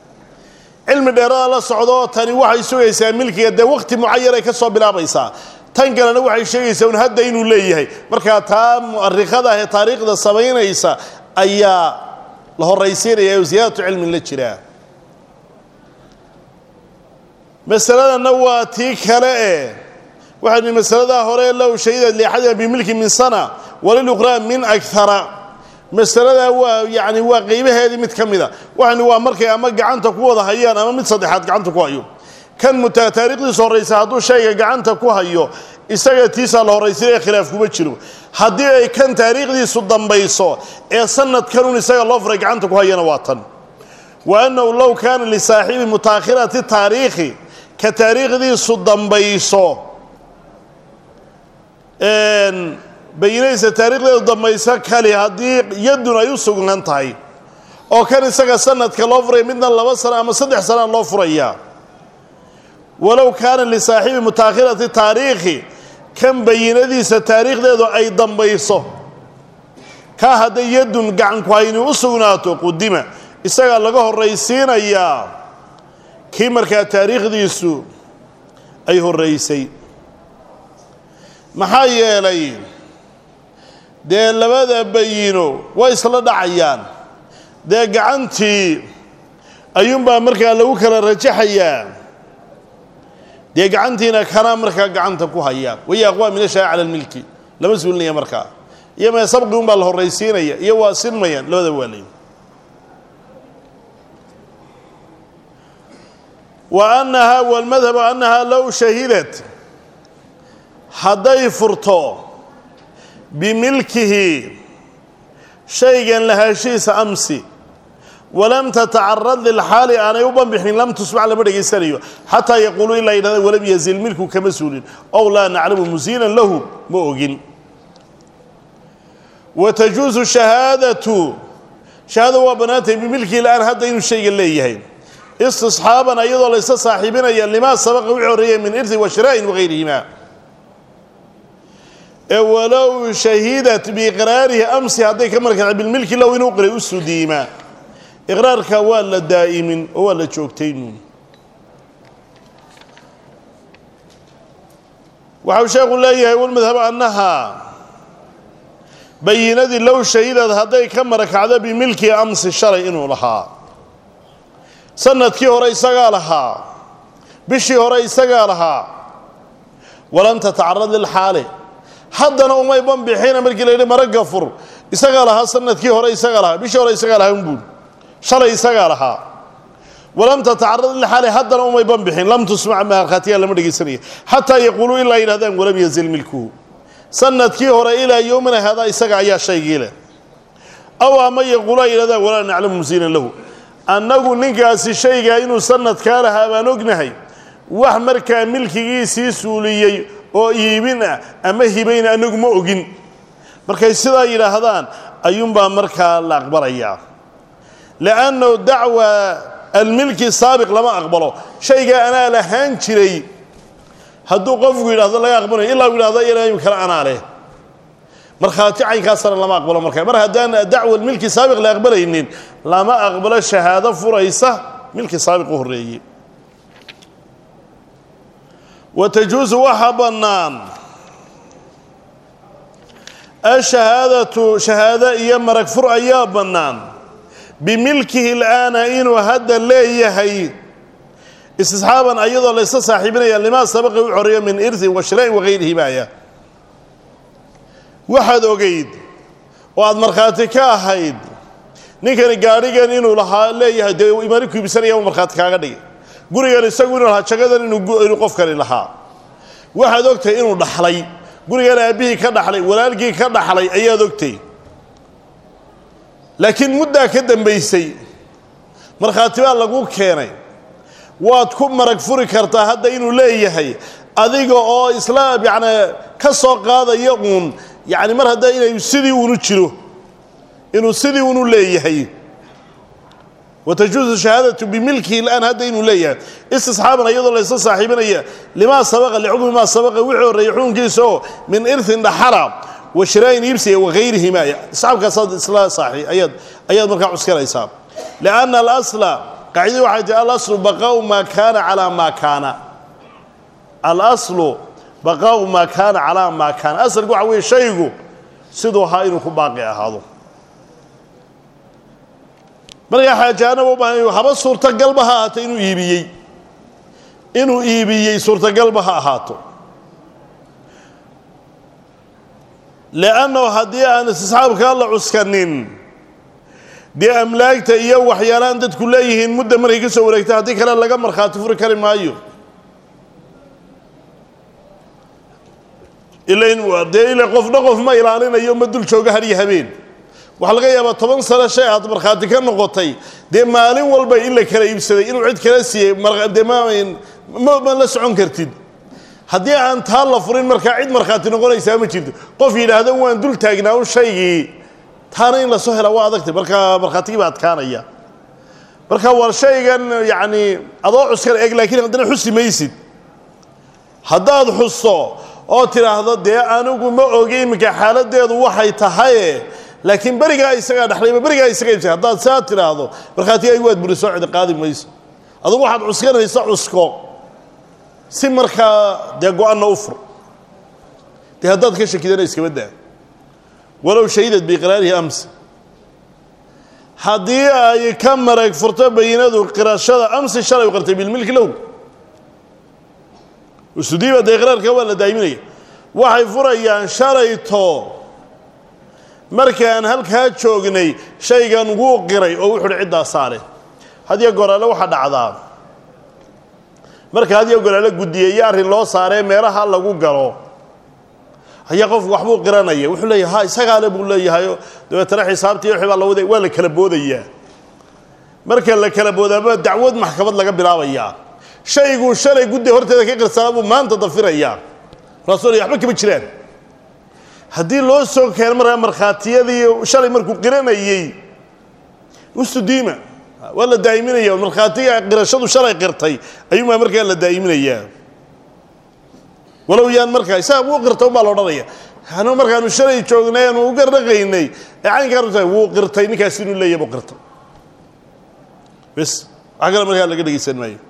Speaker 1: cilmi dheerada la socdo tani waxay sugaysaa milkiga dee waqti mucayanay ka soo bilaabaysaa tan kalena waxay sheegaysaa un hadda inuu leeyahay markaa taa mu'arikhada ah ee taariikhda samaynaysa ayaa la horaysiinaya oo siyaadatu cilmin la jiraa masaladanna waa tii kale e waxay nihi masaladaa hore low shahidad liaxadina bimilki min sana waliluqraa min akara masaladaa waa yani waa qeybaheedii mid ka mida waxayni waa markay ama gacanta ku wada hayaan ama mid saddexaad gacanta ku hayo kan muta taariikhdiisa horraysa hadduu shayga gacanta ku hayo isaga tiisaa la horraysinaya khilaaf kuma jiro haddii ay kan taariikhdiisu dambayso ee sanadkanun isaga loo furay gacanta ku hayana waa tan wa annahu low kaana lisaaxibi mutaakhirati taariikhi ka taariikhdiisu dambayso bayinaysa taarikhdeedu dambayso kali haddii yadun ay u sugnaan tahay oo kan isaga sanadka loo furaya midna laba sano ama saddex sanaa loo furaya walow kaana lisaaxibi mutaakhirati taariikhi kan bayinadiisa taariikhdeedu ay dambayso kaa hadday yadun gacanku hayni u sugnaato qudima isagaa laga horraysiinayaa kii markaa taariikhdiisu ay horraysay maxaa yeelay dee labada bayino way isla dhacayaan dee gacantii ayuunbaa markaa lagu kala rajaxayaa dee gacantiina kanaa markaa gacanta ku haya waya aqwaa min ashaa'i cala almilki lama suulinaya markaa iyo mee sabqi unbaa la horraysiinaya iyo waa sinmayaan labada waa leey wa annahaa walmadhabu annahaa low shahidat hadday furto bimilkihi shaygan lahaashihiisa amsi walam tatacarad lilxaali aanay u banbixin lam tusmac lama dhegaysanayo xataa yaquuluu ilaa yidhahda walam yazil milku kama suulin ow laa naclamu musiinan lahu ma ogin wa tajuusu shahaadatu shahaada waa bannaantay bimilkihi la-aan hadda inuu shayga leeyahay istisxaaban iyadoo laysa saaxiibinaya limaa sabaqa wixii horreeyay min irdi wa shiraa'in wagayrihima ee walow shahidat biiqraarihi amsi hadday ka markaca bilmilki low inuu qiray u sudiima iqraarka waa la daa'imin oo waa la joogtaynu waxau sheekhu leeyahay walmadhabu annaha bayinadii low shahidad hadday ka marakacdo bimilki amsi shalay inuu lahaa sanadkii hore isagaa lahaa bishii hore isagaa lahaa walam tatacarad lilxaali haddana umay banbixina markii la yidhi maragga fur isagaa lahaa sanadkii hore isagaa lahaa bishii hore isagaa lahaa unbuul shalay isagaa lahaa walam tatacarad lilxaali haddana umay banbixin lam tusmac maarkhaatiya lama dhegaysanaya xataa yaquuluu ilaa yidhahdaan walam yazil milkuhu sanadkii hore ilaa yowmina haadaa isaga ayaa shaygii leh aw ama yaquulu ay yidhahdaan walaa naclamu musiinan lahu annagu ninkaasi shaygaa inuu sanadkaa lahaa baan ognahay wax markaa milkigiisii suuliyey oo iibin ah ama hibayna annagu ma ogin markay sidaa yidhaahdaan ayuunbaa markaa la aqbalayaa liannahu dacwa almilki saabiq lama aqbalo shaygaa anaa lahaan jiray hadduu qofku yidhahdo laga aqbalayo ilaa u yidhahdo ilaa kale anaa leh markhaati caynkaasana lama aqbalo marka mar haddaan dacwa milki saabiq la aqbalaynin lama aqbalo shahaado furaysa milki saabiq u horreeyey wa tajuusu waxaa bannaan ashahaadatu shahaado iyo marag fur ayaa bannaan bimilkihi la'aana inuu hadda leeyahay istisxaaban ayadoo laysa saaxiibinaya limaa sabaqa u xoreeyo min irtin wa shiraa'in wagayrihi baaya waxaad ogayd oo aada markhaati ka ahayd ninkani gaadhigan inuu lahaa leeyahay dee imaani ku iibsanaya u markhaati kaaga dhigay gurigan isagu inuu lahaa jagadan inuu qofkani lahaa waxaad ogtahay inuu dhaxlay gurigan aabbihii ka dhaxlay walaalkii ka dhaxlay ayaad ogtay laakiin muddaa ka dambaysay markhaati baa lagu keenay waad ku marag furi kartaa hadda inuu leeyahay adiga oo isla yacnaa ka soo qaadaya uun yacni mar hadda inay sidii unu jiro inuu sidii unu leeyahay watajuusu shahaadatu bimilkihi lan hadda inuu leeyahay istisxaaban iyadoo laysa saaxiibinaya limaa sabaqa licukmi maa sabaqa wixii horreeyey xukunkiisa oo min irtin dhaxala wa shiraayin iibsiga wagayrihima isxaabkaasaad isla saaxi ayaad ayaad markaa cuskanaysaa lianna alasla qaacidadi waxay tahi alaslu baqaau maa kaana calaa maa kaana alaslu baqaau maa kaana calaa maa kaana asalku waxa weeye shaygu siduu ahaa inuu ku baaqi ahaado markaa xaajaanaba u baahan haba suurtagalba ha ahaato inuu iibiyey inuu iibiyey suurtagalba ha ahaato leannahu haddii aan istisxaabkaa la cuskanin dee amlaagta iyo waxyaalaan dadku leeyihiin mudda markay ka soo wareegta haddii kale laga markhaati furi kari maayo ilain dee ila qofna qof ma ilaalinayo ma dul jooga har iyo habeen waxaa laga yaabaa toban sano shay aad markhaati ka noqotay dee maalin walba in la kala iibsaday inuu cid kala siiyey dee ma ma la socon kartid haddii aan taa la furin markaa cid markhaati noqonaysaa ma jirto qof yidhaahdo waan dul taagnaa un shaygii taana in lasoo helaa waa adagtay markaa markhaatigii baa adkaanaya marka war shaygan yacni adoo cuskan eg laakiin haddana xusi maysid haddaad xusto oo tidhaahdo dee anigu ma ogi iminka xaaladeedu waxay tahaye laakiin berigaa isagaa dhexlayba berigaa isaga ibsa haddaad saa tidhaahdo markhaatigaygu waad buri soo cidi qaadi mayso adugu waxaad cuskanaysa cusko si markaa dee go-anna u fur dee haddaad ka shakidana iskaba daa walow shahidad biiqraarihi ams haddii ay ka marag furto bayinadu qirashada amsi shalay u qartay bilmilki lahu usudiiba dee iqraarka waa la daa'iminaya waxay furayaan shalayto markaan halkaa joognay shaygan wuu qiray oo wuxu uhi ciddaa saare hadiyo goraale waxaa dhacdaa marka hadiyo goraale guddiyeeyo arrin loo saaree meelaha lagu galo ayaa qofku waxbuu qiranaya wuxuu leeyahay ha isagaale buu leeyahayo dabeetana xisaabtii wixii baa la waday waa la kala boodayaa marka la kala boodaaba dacwad maxkamad laga bilaabayaa shayguu shalay guddi horteeda ka qirsanaa buu maanta dafirayaa markaasuu leeyahay waxba kama jiraan haddii loo soo keeno markaa markhaatiyadii shalay markuu qiranayey ustudiima waa la daa'iminaya markhaatiga qirashadu shalay qirtay ayuunbaa markaa la daa'iminayaa walow yaan markaa isaga wuu qirtay unbaa la odhanaya anu markaanu shalay joognay aanu u garnaqaynay ee caynkaan tahay wuu qirtay ninkaas inuu leeyahy buu qirtay bes wax kale markaa laga dhegaysan maayo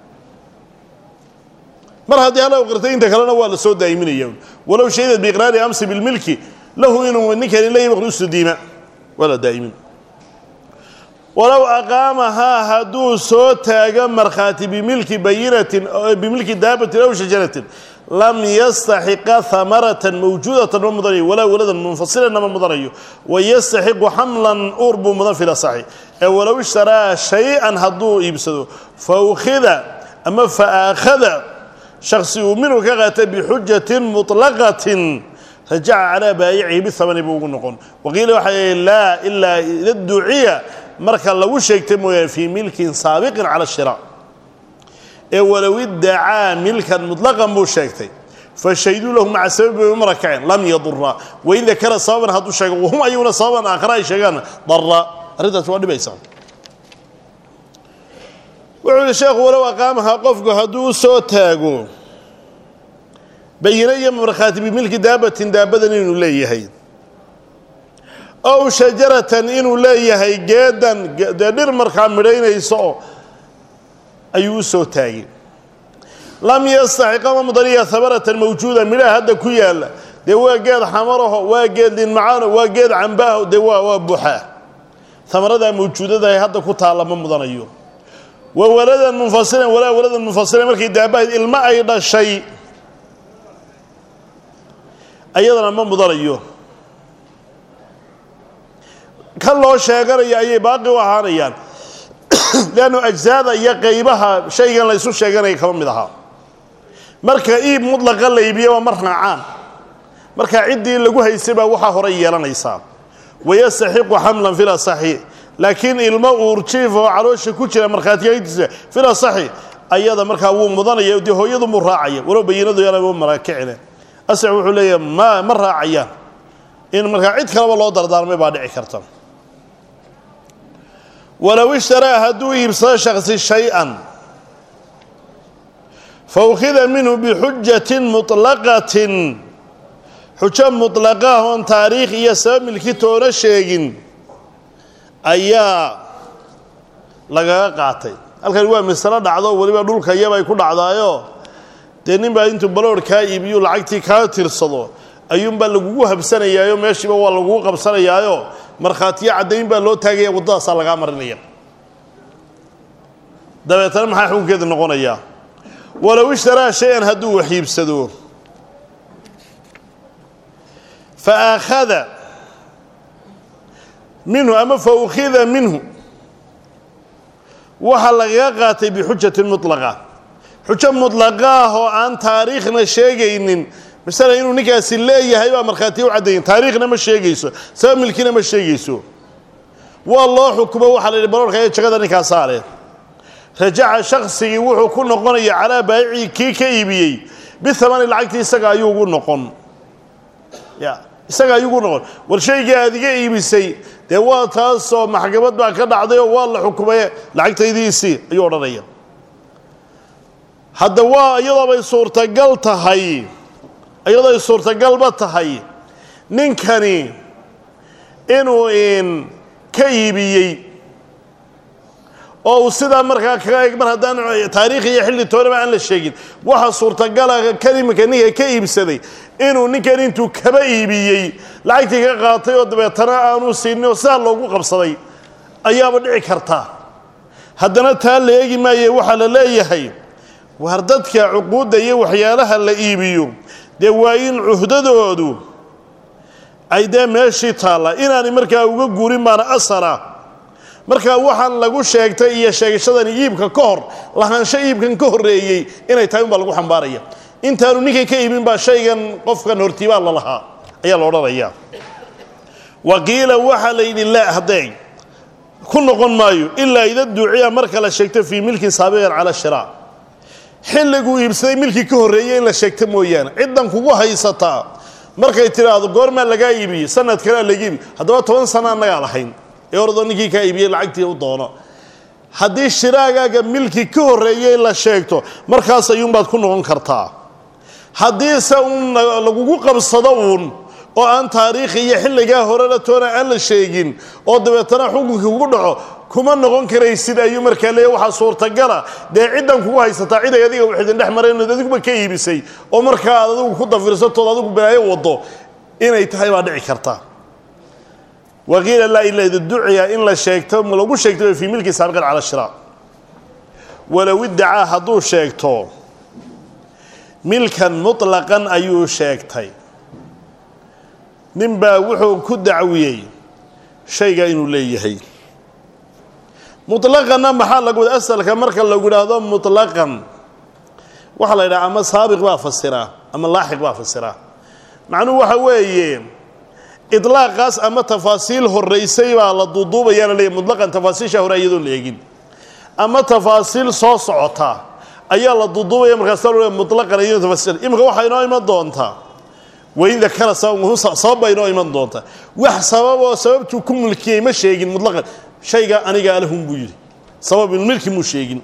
Speaker 1: mar haddii hala qirtay inta kalena waa la soo daa'iminaya walow shahidad biiqraari amsi bilmilki lahu inuu ninkani leeyahy baql ustudiima waa la daa'imin walow aqaamahaa hadduu soo taago markhaati bimilki bayinatin bimilki daabatin aw shajaratin lam yastaxiqa hamaratan mawjuudatan ma mudanayo walaa waladan munfasilanna ma mudanayo wayastaxiqu xamlan uur buu mudan fil asaxi ee walow ishtaraa shay-an hadduu iibsado fa ukhida ama fa aakhada shaksi uu minhu ka qaatay bixujatin muطlaqatin rajaca calaa baayicihi bihamani buu ugu noqon waqiila waxaa laa ilaa ida duciya marka lagu sheegtay mooyaane fii milkin saabiqin cala shira ee walow iddacaa milkan muطlaqan buu sheegtay fashayduu lahu maca sababi bay u marakaceen lam yadura wain dakara sababan hadduu sheego wahum ayaguna sababan aakhara ay sheegaan dara arrintaas waa dhibaysaa wuxuu yihi sheekhu walow aqaamahaa qofku hadduu u soo taago bayino iyo markhaati bimilki daabatin daabadan inuu leeyahay ow shajaratan inuu leeyahay geedan dee dhir markaa midhaynayso ayuu u soo taagay lam yastaxiqama mudaniya hamaratan mawjuuda midhaha hadda ku yaalla dee waa geed xamaraho waa geed linmacaano waa geed cambaaho dee waa waa buuxaa hamaradaa mawjuudadahay hadda ku taalla ma mudanayo wa waladan munfasilan walaa waladan munfasilan markay daabahayd ilmo ay dhashay ayadana ma mudanayo kan loo sheeganaya ayay baaqi u ahaanayaan leannu ajsaada iyo qaybaha shaygan la ysu sheeganaya kama mid ahaa marka iib mudlaqa la iibiya waa mar raacaan marka ciddii lagu haysay baa waxaa horay yeelanaysaa wayastaxiqu xamlan fil asaxi laakiin ilmo uurjiif oo caloosha ku jira markhaatiyadiisa fil asaxi ayada markaa wuu mudanaya dee hooyadu muu raacaya walow bayinadu yaanaba marakicine asax wuxuu leeyahay ma ma raacayaan in markaa cid kaleba loo dardaarmay baa dhici karta walow ishtaraa hadduu iibsado shaksi shay-an fa ukhida minhu bixujatin muطlaqatin xujo muطlaqa ah oon taariikh iyo sabab milki toona sheegin ayaa lagaga qaatay halkani waa masalo dhacdo weliba dhulka iyabay ku dhacdaayo dee nin baa intuu baloor kaa iibiyu lacagtii kaa tirsado ayuunbaa lagugu habsanayaayo meeshiiba waa lagugu qabsanayaayo markhaatiyo caddayn baa loo taagaya waddadaasaa lagaa marinaya dabeetana maxaa xukunkeedu noqonayaa walow ishtaraa shay-an hadduu wax iibsado fa aakhada minhu ama fa ukhida minhu waxaa lagaga qaatay bixujatin mutlaqa xujo mutlaqa ah oo aan taariikhna sheegaynin masala inuu ninkaasi leeyahay baa markhaatiya u caddayin taariikhna ma sheegayso sabab milkina ma sheegayso waa loo xukumo waxaa la yidhi baroorka ee jagada ninkaasaa leh rajaca shaksigii wuxuu ku noqonaya calaa baayicii kii ka iibiyey bihamani lacagtii isaga ayuu ugu noqon ya isaga ayuu ugu noqon war shaygii aad iga iibisay dee waa taasoo maxkamad baa ka dhacday oo waa la xukumaye lacagtaydiisii ayuu odhanaya hadda waa iyadoobay suurtagal tahay iyadoo ay suurtagalba tahay ninkani inuu in ka iibiyey oo uu sidaa markaa kaga eg mar haddaan taariikh iyo xilli toonaba aan la sheegin waxa suurtagala kan iminka ninka ka iibsaday inuu ninkan intuu kaba iibiyey lacagtii ka qaatay oo dabeetana aanu siinin oo sidaa loogu qabsaday ayaaba dhici karta haddana taa la eegi maaye waxaa la leeyahay waar dadka cuquudda iyo waxyaalaha la iibiyo dee waa in cuhdadoodu ay dee meeshii taalla inaanay markaa uga guurin baana asala markaa waxaan lagu sheegtay iyo sheegashadani iibka ka hor lahaansho iibkan ka horreeyey inay tahay unbaa lagu xambaaraya intaanu ninkan ka iibin baa shaygan qofkan hortiibaa la lahaa ayaa la odhanayaa waqiila waxaa la yidhi laa haddee ku noqon maayo ilaa ida duuciya marka la sheegto fii milkin saabiqan cala shiraa xilliguu iibsaday milkii ka horreeyey in la sheegto mooyaane ciddan kugu haysataa markay tidhaahdo goormaa lagaa iibiyey sanad kalea laga iibiy haddaba toban sana annagaa lahayn ee oradoo ninkii kaa iibiyey lacagtii u doono haddii shiraagaaga milki ka horreeyey la sheegto markaas ayuunbaad ku noqon kartaa haddiise uun lagugu qabsado uun oo aan taariikhi iyo xilligaa horena toona aan la sheegin oo dabeetana xukunkii kugu dhaco kuma noqon karaysid ayuu markaa leeya waxaa suurtagala dee ciddan kugu haysataa cid ay adiga wax idin dhex mareen ood adiguba ka iibisay oo markaa aad adigu ku dafirsatood adigu balaayo waddo inay tahay baa dhici karta waqiila laa ila ida duciya in la sheegto lagu sheegto fii milki saabiqan cala shiraa walow iddacaa hadduu sheegto milkan mutlaqan ayuu sheegtay ninbaa wuxuu ku dacwiyey shayga inuu leeyahay mutlaqanna maxaa lagu wada asalka marka lagu idhaahdo mutlaqan waxaa la yidhaha ama saabiq baa fasiraa ama laaxiq baa fasiraa macnuhu waxa weeye idlaaqaas ama tafaasiil horraysay baa la duuduubayaa la leeyahy mutlaqan tafaasiisha hore iyadoon la eegin ama tafaasiil soo socota ayaa la duuduubaya markaasa lo mutlaqan iyadoo tafaasiil imika waxaa inoo iman doontaa wain dakara sabab baa inoo iman doonta wax sababoo sababtuu ku mulkiyey ma sheegin mutlaqan shayga aniga alahun buu yidhi sababulmilki muu sheegin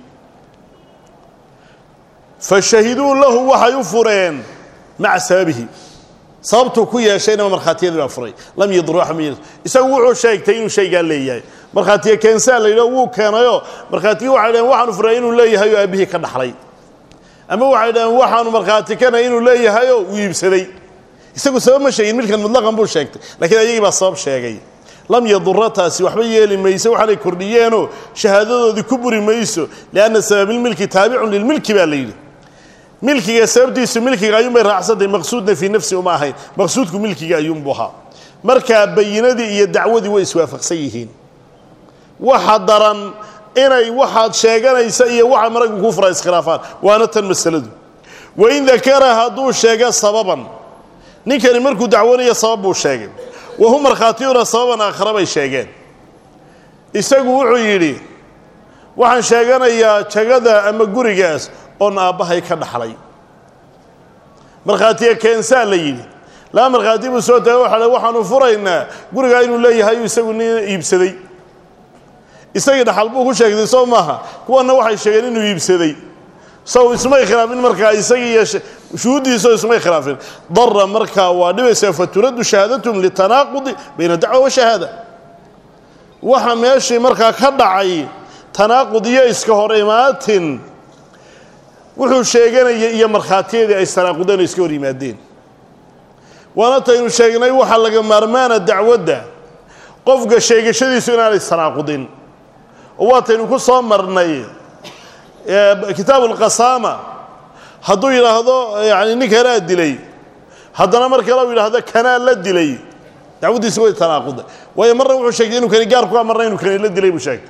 Speaker 1: fa shahiduu lahu waxay u fureen maca sababihi sababtuu ku yeeshayna markhaatiyadii baa furay lam yadru axad isagu wuxuu sheegtay inuu shaygaa leeyahay markhaatiye keensaa la yidhaho wuu keenayoo markhaatiyi waxay dhaheen waxaanu furay inuu leeyahay oo aabbihii ka dhaxlay ama waxay dhaheen waxaanu markhaati kana inuu leeyahayoo uu iibsaday isagu sabab ma sheegin milkan mutlaqan buu sheegtay lakiin ayagii baa sabab sheegay lam yadura taasi waxba yeeli mayso waxaanay kordhiyeenoo shahaadadoodii ku buri mayso lianna sababilmilki taabicun lilmilki baa la yidhi milkiga sababtiisu milkiga ayuunbay raacsantay maqsuudna fii nafsi uma ahayn maqsuudku milkiga ayuunbu ahaa markaa bayinadii iyo dacwadii way iswaafaqsan yihiin waxa daran inay waxaad sheeganaysa iyo waxa maraggu kuu fura iskhilaafaan waana tan masaladu wain dakara hadduu sheego sababan ninkani markuu dacwanayo sabab buu sheegay wahum markhaatiyuna sababan aakhara bay sheegeen isagu wuxuu yidhi waxaan sheeganayaa jagada ama gurigaas oon aabbahay ka dhaxlay markhaatiye keensaa la yidhi laba markhaati buu soo taagay waxa waxaanu furaynaa gurigaa inuu leeyahay isagu nin iibsaday isagii dhaxal buu ku sheegtay soo maaha kuwanna waxay sheegeen inuu iibsaday sow ismay khilaafin markaa isagii iyo shuhuuddiisao ismay khilaafin dara markaa waa dhibaysaa faturaddu shahaadatum litanaaqudi bayna dacwa wa shahaada waxa meeshii markaa ka dhacay tanaaqud iyo iska hor imaatin wuxuu sheeganayay iyo markhaatiyadii ay sanaaqudeen oo iska hor yimaadeen waana taynu sheegnay waxaa laga maarmaana dacwadda qofka sheegashadiisu inaanay sanaaqudin oo waataynu ku soo marnay kitaabu lqasaama hadduu yidhaahdo yani nin kanaa dilay haddana mar kale u yidhaahdo kanaa la dilay dacwaddiisi way tanaaquda waayo marna wuxuu sheegay inuu kani gaar ku marna inuu kani la dilay buu sheegay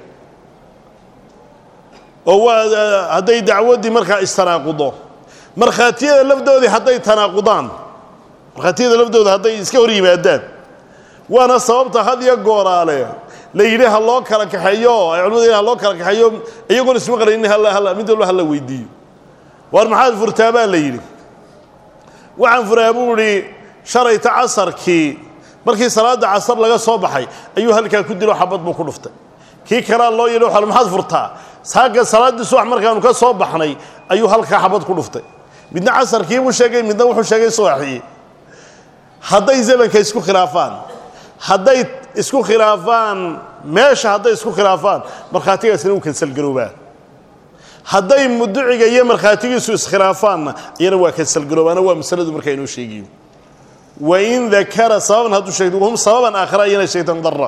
Speaker 1: oo waa hadday dacwaddii markaa istanaaqudo markhaatiyada lafdoodii hadday tanaaqudaan markhaatiyada lafdooda hadday iska hor yimaadaan waana sababta had iyo gooraale la yidhi ha loo kala kaxeeyo ay culimadu ha loo kala kaxeeyo iyagoon isma qaraynin halla halla mid walba hala weydiiyo waar maxaad furtaa baa la yidhi waxaan furaa buu idhi shalayta casarkii markii salaadda casar laga soo baxay ayuu halkaa ku dilo xabad buu ku dhuftay kii kalea loo yidhi waxa maxaad furtaa saaka salaaddii subax markaanu ka soo baxnay ayuu halkaa xabad ku dhuftay midna casarkii buu sheegay midna wuxuu sheegay subaxii hadday zamanka isku khilaafaan hadday isku khilaafaan meesha hadday isku khilaafaan markhaatigaasina uu kansalgaroobaa hadday muduciga iyo markhaatigiisu iskhilaafaanna iyana waa kansalgaroobaana waa masaladu markaa inoo sheegiyo wain dakara sababan hadduu sheegto wahum sababan aakhara iyana sheegtan dara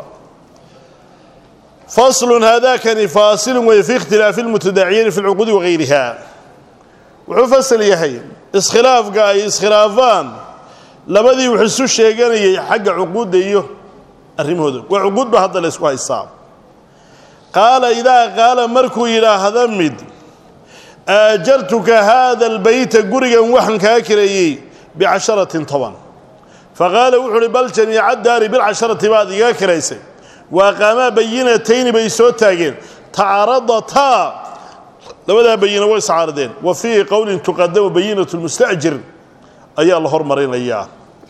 Speaker 1: faslun haadakani faasilun way fi ikhtilaafi lmutadaaciyani fi lcuquudi wagayriha wuxuu fasal yahay iskhilaafka ay iskhilaafaan labadii wax isu sheeganayay xagga cuquudda iyo arrimahooda waa cuquud ba hadda la ysku haystaa qaala idaa qaala markuu yidhaahda mid aajartuka haada albeyta gurigan waxaan kaa kireeyey bicasharatin toban faqaala wuxu uhi bal jamiica daari bilcasharati baad iga kiraysay wa aqaamaa bayinatayni bay soo taageen tacaradataa labadaa bayina way iscaarideen wa fii qowlin tuqadamu bayinatu lmustajir ayaa la hormarinayaa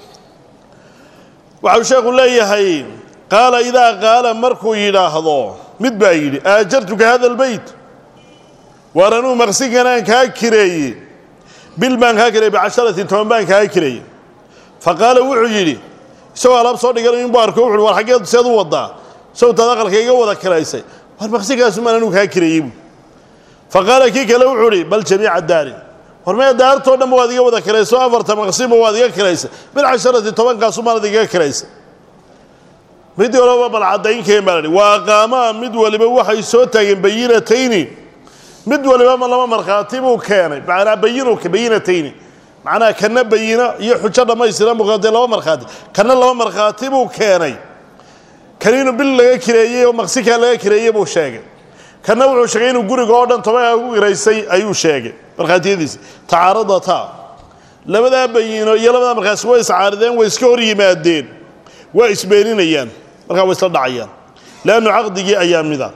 Speaker 1: waxau sheekhu leeyahay qaala idaa qaala markuu yidhaahdo mid baa yidhi aajartuka hada albeyt waar anuu maqsinkanaan kaa kireeye bil baan kaa kireeyey bicasharatin toban baan kaa kireeyey fa qaala wuxuu yidhi isagoo alaab soo dhiganayo inbuu arko wuxu war xaggeed seed u wadaa sawtaad aqalka iga wada kiraysay war maqsinkaasumaan anuu kaa kireeyey bu fa qaala kii kale wuxuu idhi bal jamiica daari war mee daartoo dhanba waad iga wada kirayso afarta maqsinba waad iga kiraysay bilcasharati tobankaasumaanad igaga kiraysay mid walaba bal caddaynkeen baa lahi waa aqaamaa mid waliba waxay soo taageen bayinatayni mid waliba laba markhaati buu keenay macnaa bayinu bayinatayni macnaha kana bayina iyo xujo dhammaystiran buu keentay laba markhaati kana laba markhaati buu keenay kan inuu bil laga kireeyey oo maqsinkaa laga kireeyey buu sheegay kana wuxuu sheegay inuu guriga oo dhan tobankaa ku kiraysay ayuu sheegay markhaatiyadiisi tacaaradataa labadaa bayino iyo labadaa markhaati way iscaarideen way iska hor yimaadeen waa isbeeninayaan markaa way isla dhacayaan leannu caqdigii ayaa mida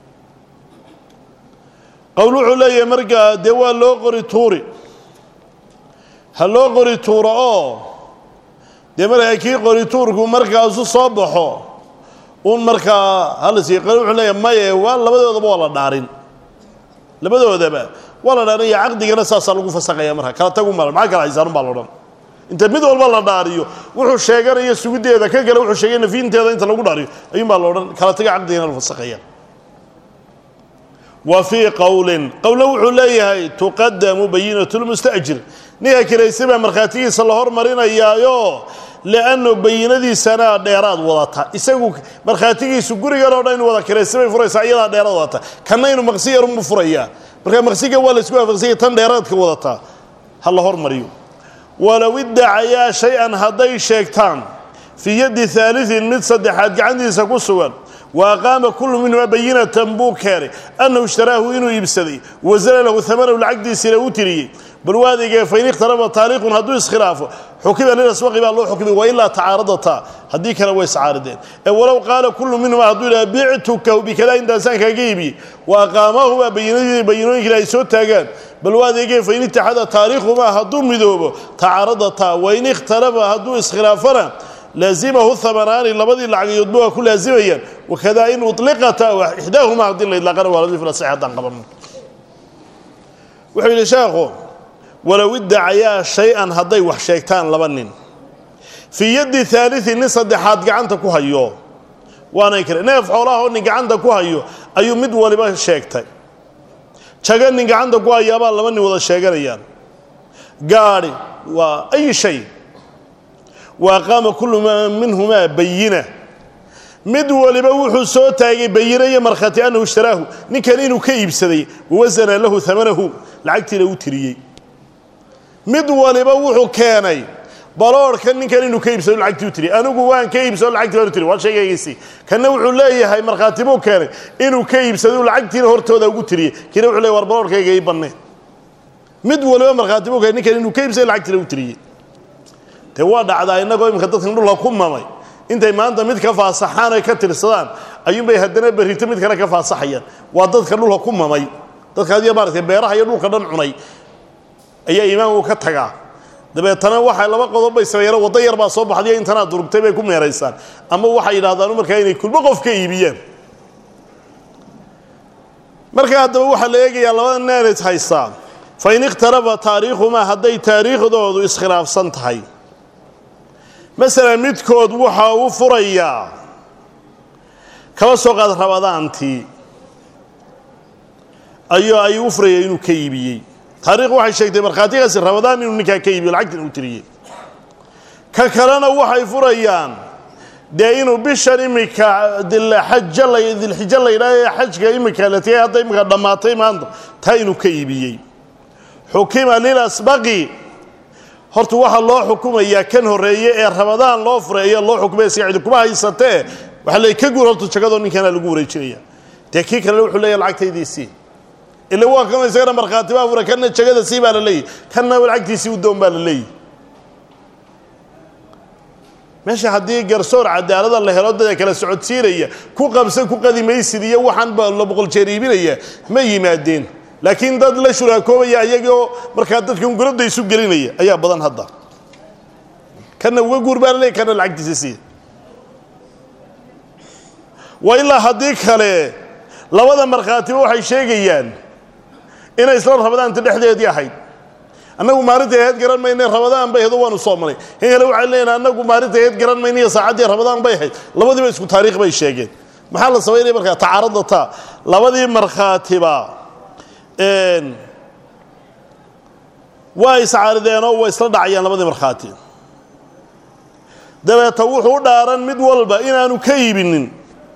Speaker 1: qowl wuxuu leeyahay markaa dee waa loo qori tuuri ha loo qori tuuro oo dee markaa kii qori tuurku markaasu soo baxo uun markaa halasi qali wuxuu leeyahay maye waa labadoodaba waa la dhaarin labadoodaba waa la dhaarin iyo caqdigana saasaa lagu fasaqaya markaa kala tagu mal maxaa kala haysaan baa laodhan inta mid walba la dhaariyo wuxuu sheeganaya sugiddeeda ka kale wuxuu sheegay nafiinteeda inta lagu dhaariyo ayuunbaa la odhan kala taga caqdigana la fasaqaya wa fii qowlin qowlna wuxuu leeyahay tuqadamu bayinatu lmustajir ninka kiraysay baa markhaatigiisa la hormarinayaayo liannu bayinadiisana dheeraad wadata isagu markhaatigiisu gurigan oo dhan inu wada kiraysay bay furaysaa iyadaa dheeraad wadata kanna inuu maqsi yarunbu furayaa marka maqsiga waa la isku waafaqsanya tan dheeraadka wadataa ha la hormariyo walow iddacayaa shay-an hadday sheegtaan fii yaddi haaliin mid saddexaad gacantiisa ku sugan wa aqaama kullu minhumaa bayinatan buu keenay annahu ishtaraahu inuu iibsaday wasana lahu amanahu lacagdiisina u tiriyey bal waadeegee fain ikhtalaba taariiqun hadduu iskhilaafo xukima lilaswaqi baa loo xukmay wailaa tacaaradataa haddii kale way iscaarideen ee walow qaala kullu minhumaa hadduu yidhaha bictuka bikadaa intaasaan kaaga iibiyey wa aqaamaahu baa bayinadii bayinooyinkii ay soo taagaan bal waadeegee fain itaxada taariikhumaa hadduu midoobo tacaaradataa wain ikhtalaba hadduu iskhilaafana laazimahu hamanaani labadii lacagoodba waa ku laazimayaan wakadaa in uliqata ixdaahuma haddii la idlaaqana waa ladii filasax haddaan qaban wuxuu yidhi sheekhu walow iddacayaa shay-an hadday wax sheegtaan laba nin fii yaddi haaliin nin saddexaad gacanta ku hayo waanay kare neef xoolaha oo nin gacanta ku hayo ayuu mid waliba sheegtay jaga nin gacanta ku hayaabaa laba nin wada sheeganayaan gaadhi waa ay shay wa aqaama kullu minhumaa bayina mid waliba wuxuu soo taagay bayina iyo markhaati annahu ishtaraahu ninkan inuu ka iibsaday wawasana lahu amanahu lacagtiina u tiriyey mid waliba wuxuu keenay baloorhka ninkan inuu ka iibsado lacagtii u tiriyey anigu waan ka iibsado lacagtii baan u tiriy waa sheegaygiisii kanna wuxuu leeyahay markhaati buu keenay inuu ka iibsado lacagtiina hortooda ugu tiriyey kiina wuxuu leeyahy war baloorhkayga ii banne mid waliba markhaati buu keenay ninkan inuu ka iibsado lacagtiina u tiriyey dee waa dhacdaa innagoo iminka dadkan dhulka ku mamay intay maanta mid ka faasaxaan oy ka tirsadaan ayuunbay haddana berrito mid kale ka faasaxayaan waa dadka dhulka ku mamay dadka adiga maaragtay beeraha iyo dhulka dhan cunay ayaa iimaanku ka tagaa dabeetana waxay laba qodob bay sameeyeen waddo yar baa soo baxday intanaad durugtay bay ku meeraysaan ama waxay yidhahdaan markaa inay kulmo qof ka iibiyaan markaa haddaba waxaa la eegayaa labada neeris haystaa fa in ikhtalafa taariikhumaa hadday taariikhdoodu iskhilaafsan tahay masalan midkood waxa uu furayaa kaba soo qaad rabadaantii ayuu ay u furaya inuu ka iibiyey taarikh waxay sheegtay markhaatigaasi rabadaan inuu ninkaa ka iibiyo lacagtina uu tiriyey ka kalena waxay furayaan dee inuu bishan iminka dilxaja la dilxijo la yidhaah ee xajka iminka la tigay hadda iminka dhammaatay maanta taa inuu ka iibiyey xukima lilasbaqi horta waxaa loo xukumayaa kan horreeye ee rabadaan loo furay ayaa loo xukumaya si cidi kuma haysatee waxaa la ka guur horta jagadoo ninkaana lagu wareejinaya dee kii kalena wuxuu leeyahy lacagtaydiisii ila waa kan isagana markhaati baa furay kanna jagada sii baa la leeyahy kanna lacagtiisii u doon baa la leeyahy meesha haddii garsoor cadaalada la helo dada kala socodsiinaya ku qabsan ku qadimaysid iyo waxaan ba la boqol jeer iibinaya ma yimaadeen laakiin dad la shuraakoobaya ayagoo markaa dadka unguradda isu gelinaya ayaa badan hadda kana uga guur baa la leeyahy kana lacagtiisa siiya waa ilaa haddii kale labada markhaatiba waxay sheegayaan inay isla rabadaanta dhexdeedii ahayd annagu maalinta aheyd garan mayne rabadaan bay ahayd oo waanu soomanay in kale waxay leeyihin annagu maalinta aheyd garan mayne iyo saacaddii rabadaan bay ahayd labadiiba isku taariikh bay sheegeen maxaa la samaynaya markaa tacaarada taa labadii markhaatiba waa iscaarideenoo way isla dhacayaan labadii markhaati dabeeta wuxuu u dhaaran mid walba inaanu ka iibinin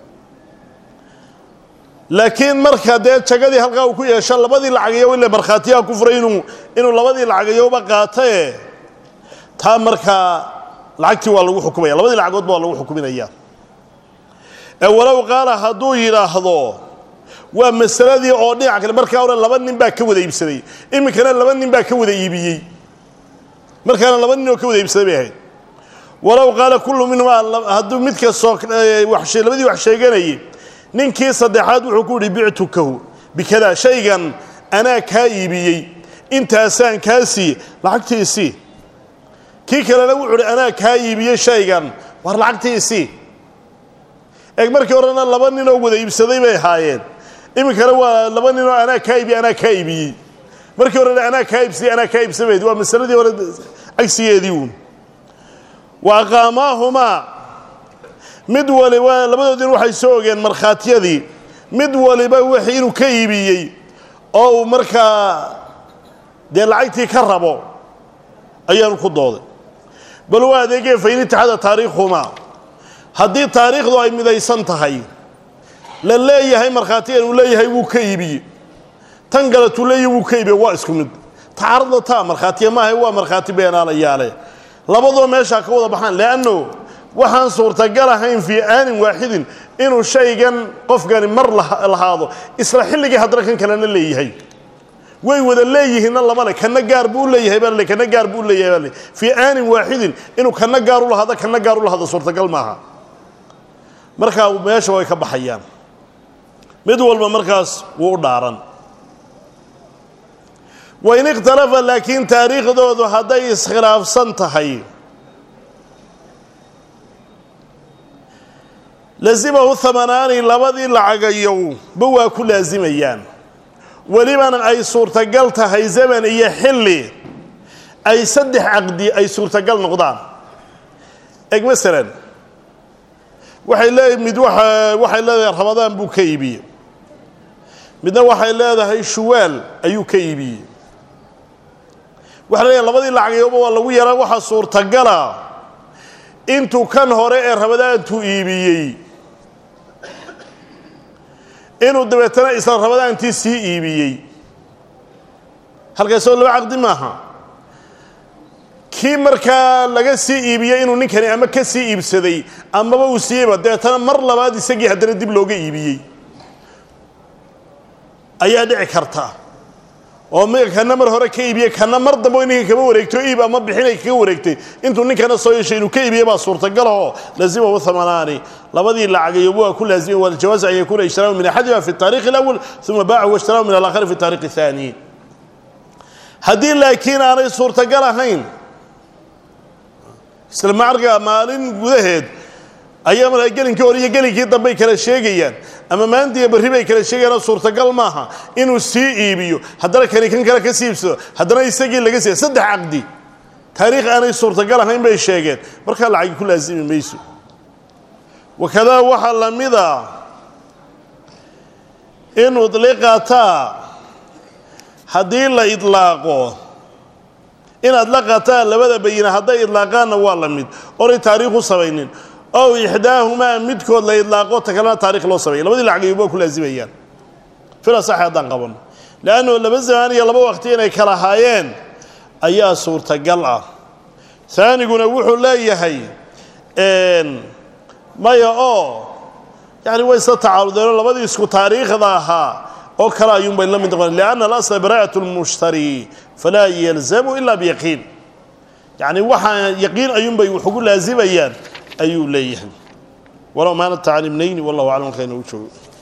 Speaker 1: laakiin marka dee jagadii halkaa uu ku yeesho labadii lacagiyo ile markhaatiyaha ku furay inuu inuu labadii lacagiyoba qaatae taa markaa lacagtii waa lagu xukumaya labadii lacagoodba waa lagu xukuminaya ee walow qaala hadduu yidhaahdo waa masaladii oo dhinac kale markaa hore laba nin baa ka wada iibsaday iminkana laba nin baa ka wada iibiyey markaana laba nin oo ka wada iibsaday bay ahayd walow qaala kullu minhumaa hadduu mid kastoo labadii wax sheeganayay ninkii saddexaad wuxuu ku yihi bictukahu bikadaa shaygan anaa kaa iibiyey intaasaan kaa siiye lacagtiisii kii kalena wuxuu uhi anaa kaa iibiyey shaygan war lacagtiisii eeg markii horena laba ninoo wada iibsaday bay ahaayeen iminkana waa laba ninoo anaa kaa iibiye anaa kaa iibiyey markii horena anaa kaa iibsaday anaa kaa iibsamayd waa masaladii hore cagsigeedii uun wa aqaamaahumaa mid waliba labadoodin waxay soo ogeen markhaatiyadii mid waliba wixii inuu ka iibiyey oo uu markaa dee lacagtii ka rabo ayaanu ku dooday bal waa adeegee fain itixaada taariikhumaa haddii taariikhdu ay midaysan tahay la leeyahay markhaatigan uu leeyahay wuu ka iibiyey tan galetuu leeyahay wuu ka iibiye waa isku mid tacaarada taa markhaatiya maaha waa markhaati beenaalayaale labadoo meeshaa ka wada baxaan leanno waxaan suurtagal ahayn fii aanin waaxidin inuu shaygan qofkani mar lahaado isla xilligii haddana kan kalena leeyahay way wada leeyihiinna lama le kana gaar buu leeyahay baa le kana gaar buu leeyahay baa le fii aanin waaxidin inuu kana gaar u lahaado kana gaar u lahaado suurtagal maaha markaa meesha way ka baxayaan mid walba markaas wuu u dhaaran wain ikhtalafa laakiin taariikhdoodu hadday iskhilaafsan tahay lazimahu hamanaani labadii lacagayow ba waa ku laasimayaan welibana ay suurtagal tahay zaman iyo xilli ay saddex caqdi ay suurtagal noqdaan eg masalan waxay leedahay mid waa waxay leedahay ramadaan buu ka iibiyey midna waxay leedahay shuwaal ayuu ka iibiyey waxa leeyahay labadii lacagayooba waa lagu yaraa waxaa suurtagala intuu kan hore ee rabadaantuu iibiyey inuu dabeetana isla rabadaantii sii iibiyey halkaasoo laba caqdi maaha kii markaa laga sii iibiyey inuu ninkani ama ka sii iibsaday amaba uu siiyeyba dabeetana mar labaad isagii haddana dib looga iibiyey ayaa dhici karta oo m kana mar hore ka iibiyey kana mar dambe ninkan kama wareegto iib ama bixinay kaga wareegtay intuu ninkana soo yeeshay inuu ka iibiyey baa suurtagalahoo lazimahu hamanaani labadii lacagayoba waa ku laazimay waljawaaز an yakuna ishtiraahu min axadima fi الtaariikh اlأwl uma baacahu washtaraahu min alaakhari fi الtaariikh الثaani haddii laakiin aanay suurtagal ahayn isla macarka maalin gudaheed ayaa markaa gelinkii hore iyo gelinkii dambey kala sheegayaan ama maanta iyo barri bay kala sheegayaanoo suurtagal maaha inuu sii iibiyo haddana kani kan kale ka sii iibsado haddana isagii laga siiya saddex caqdi taariikh aanay suurtagal ahayn bay sheegeen markaa lacagi ku laasimi mayso wakadaa waxaa la mida in udliqataa haddii la idlaaqo inaad la qataan labada bayina hadday idlaaqaanna waa la mid oray taariikh u samaynin ow ixdaahumaa midkood la idlaaqo ta kalena taarikh loo sameeya labadii lacagayuba waa ku laazimayaan fila sax haddaan qabano leannu laba zamaan iyo laba waqti inay kala haayeen ayaa suurtagal ah aaniguna wuxuu leeyahay maya oo yani way isla tacaaludeenoo labadii isku taariikhda ahaa oo kale ayuunbay la mid noqon lianna alasla baraa'at lmushtari falaa yalzamu ila biyaqiin yacni waxaa yaqiin ayuunbay wax ugu laazimayaan ayuu leeyahay walow maana tacliimnayni wallahu aclam halkaa inoogu joogo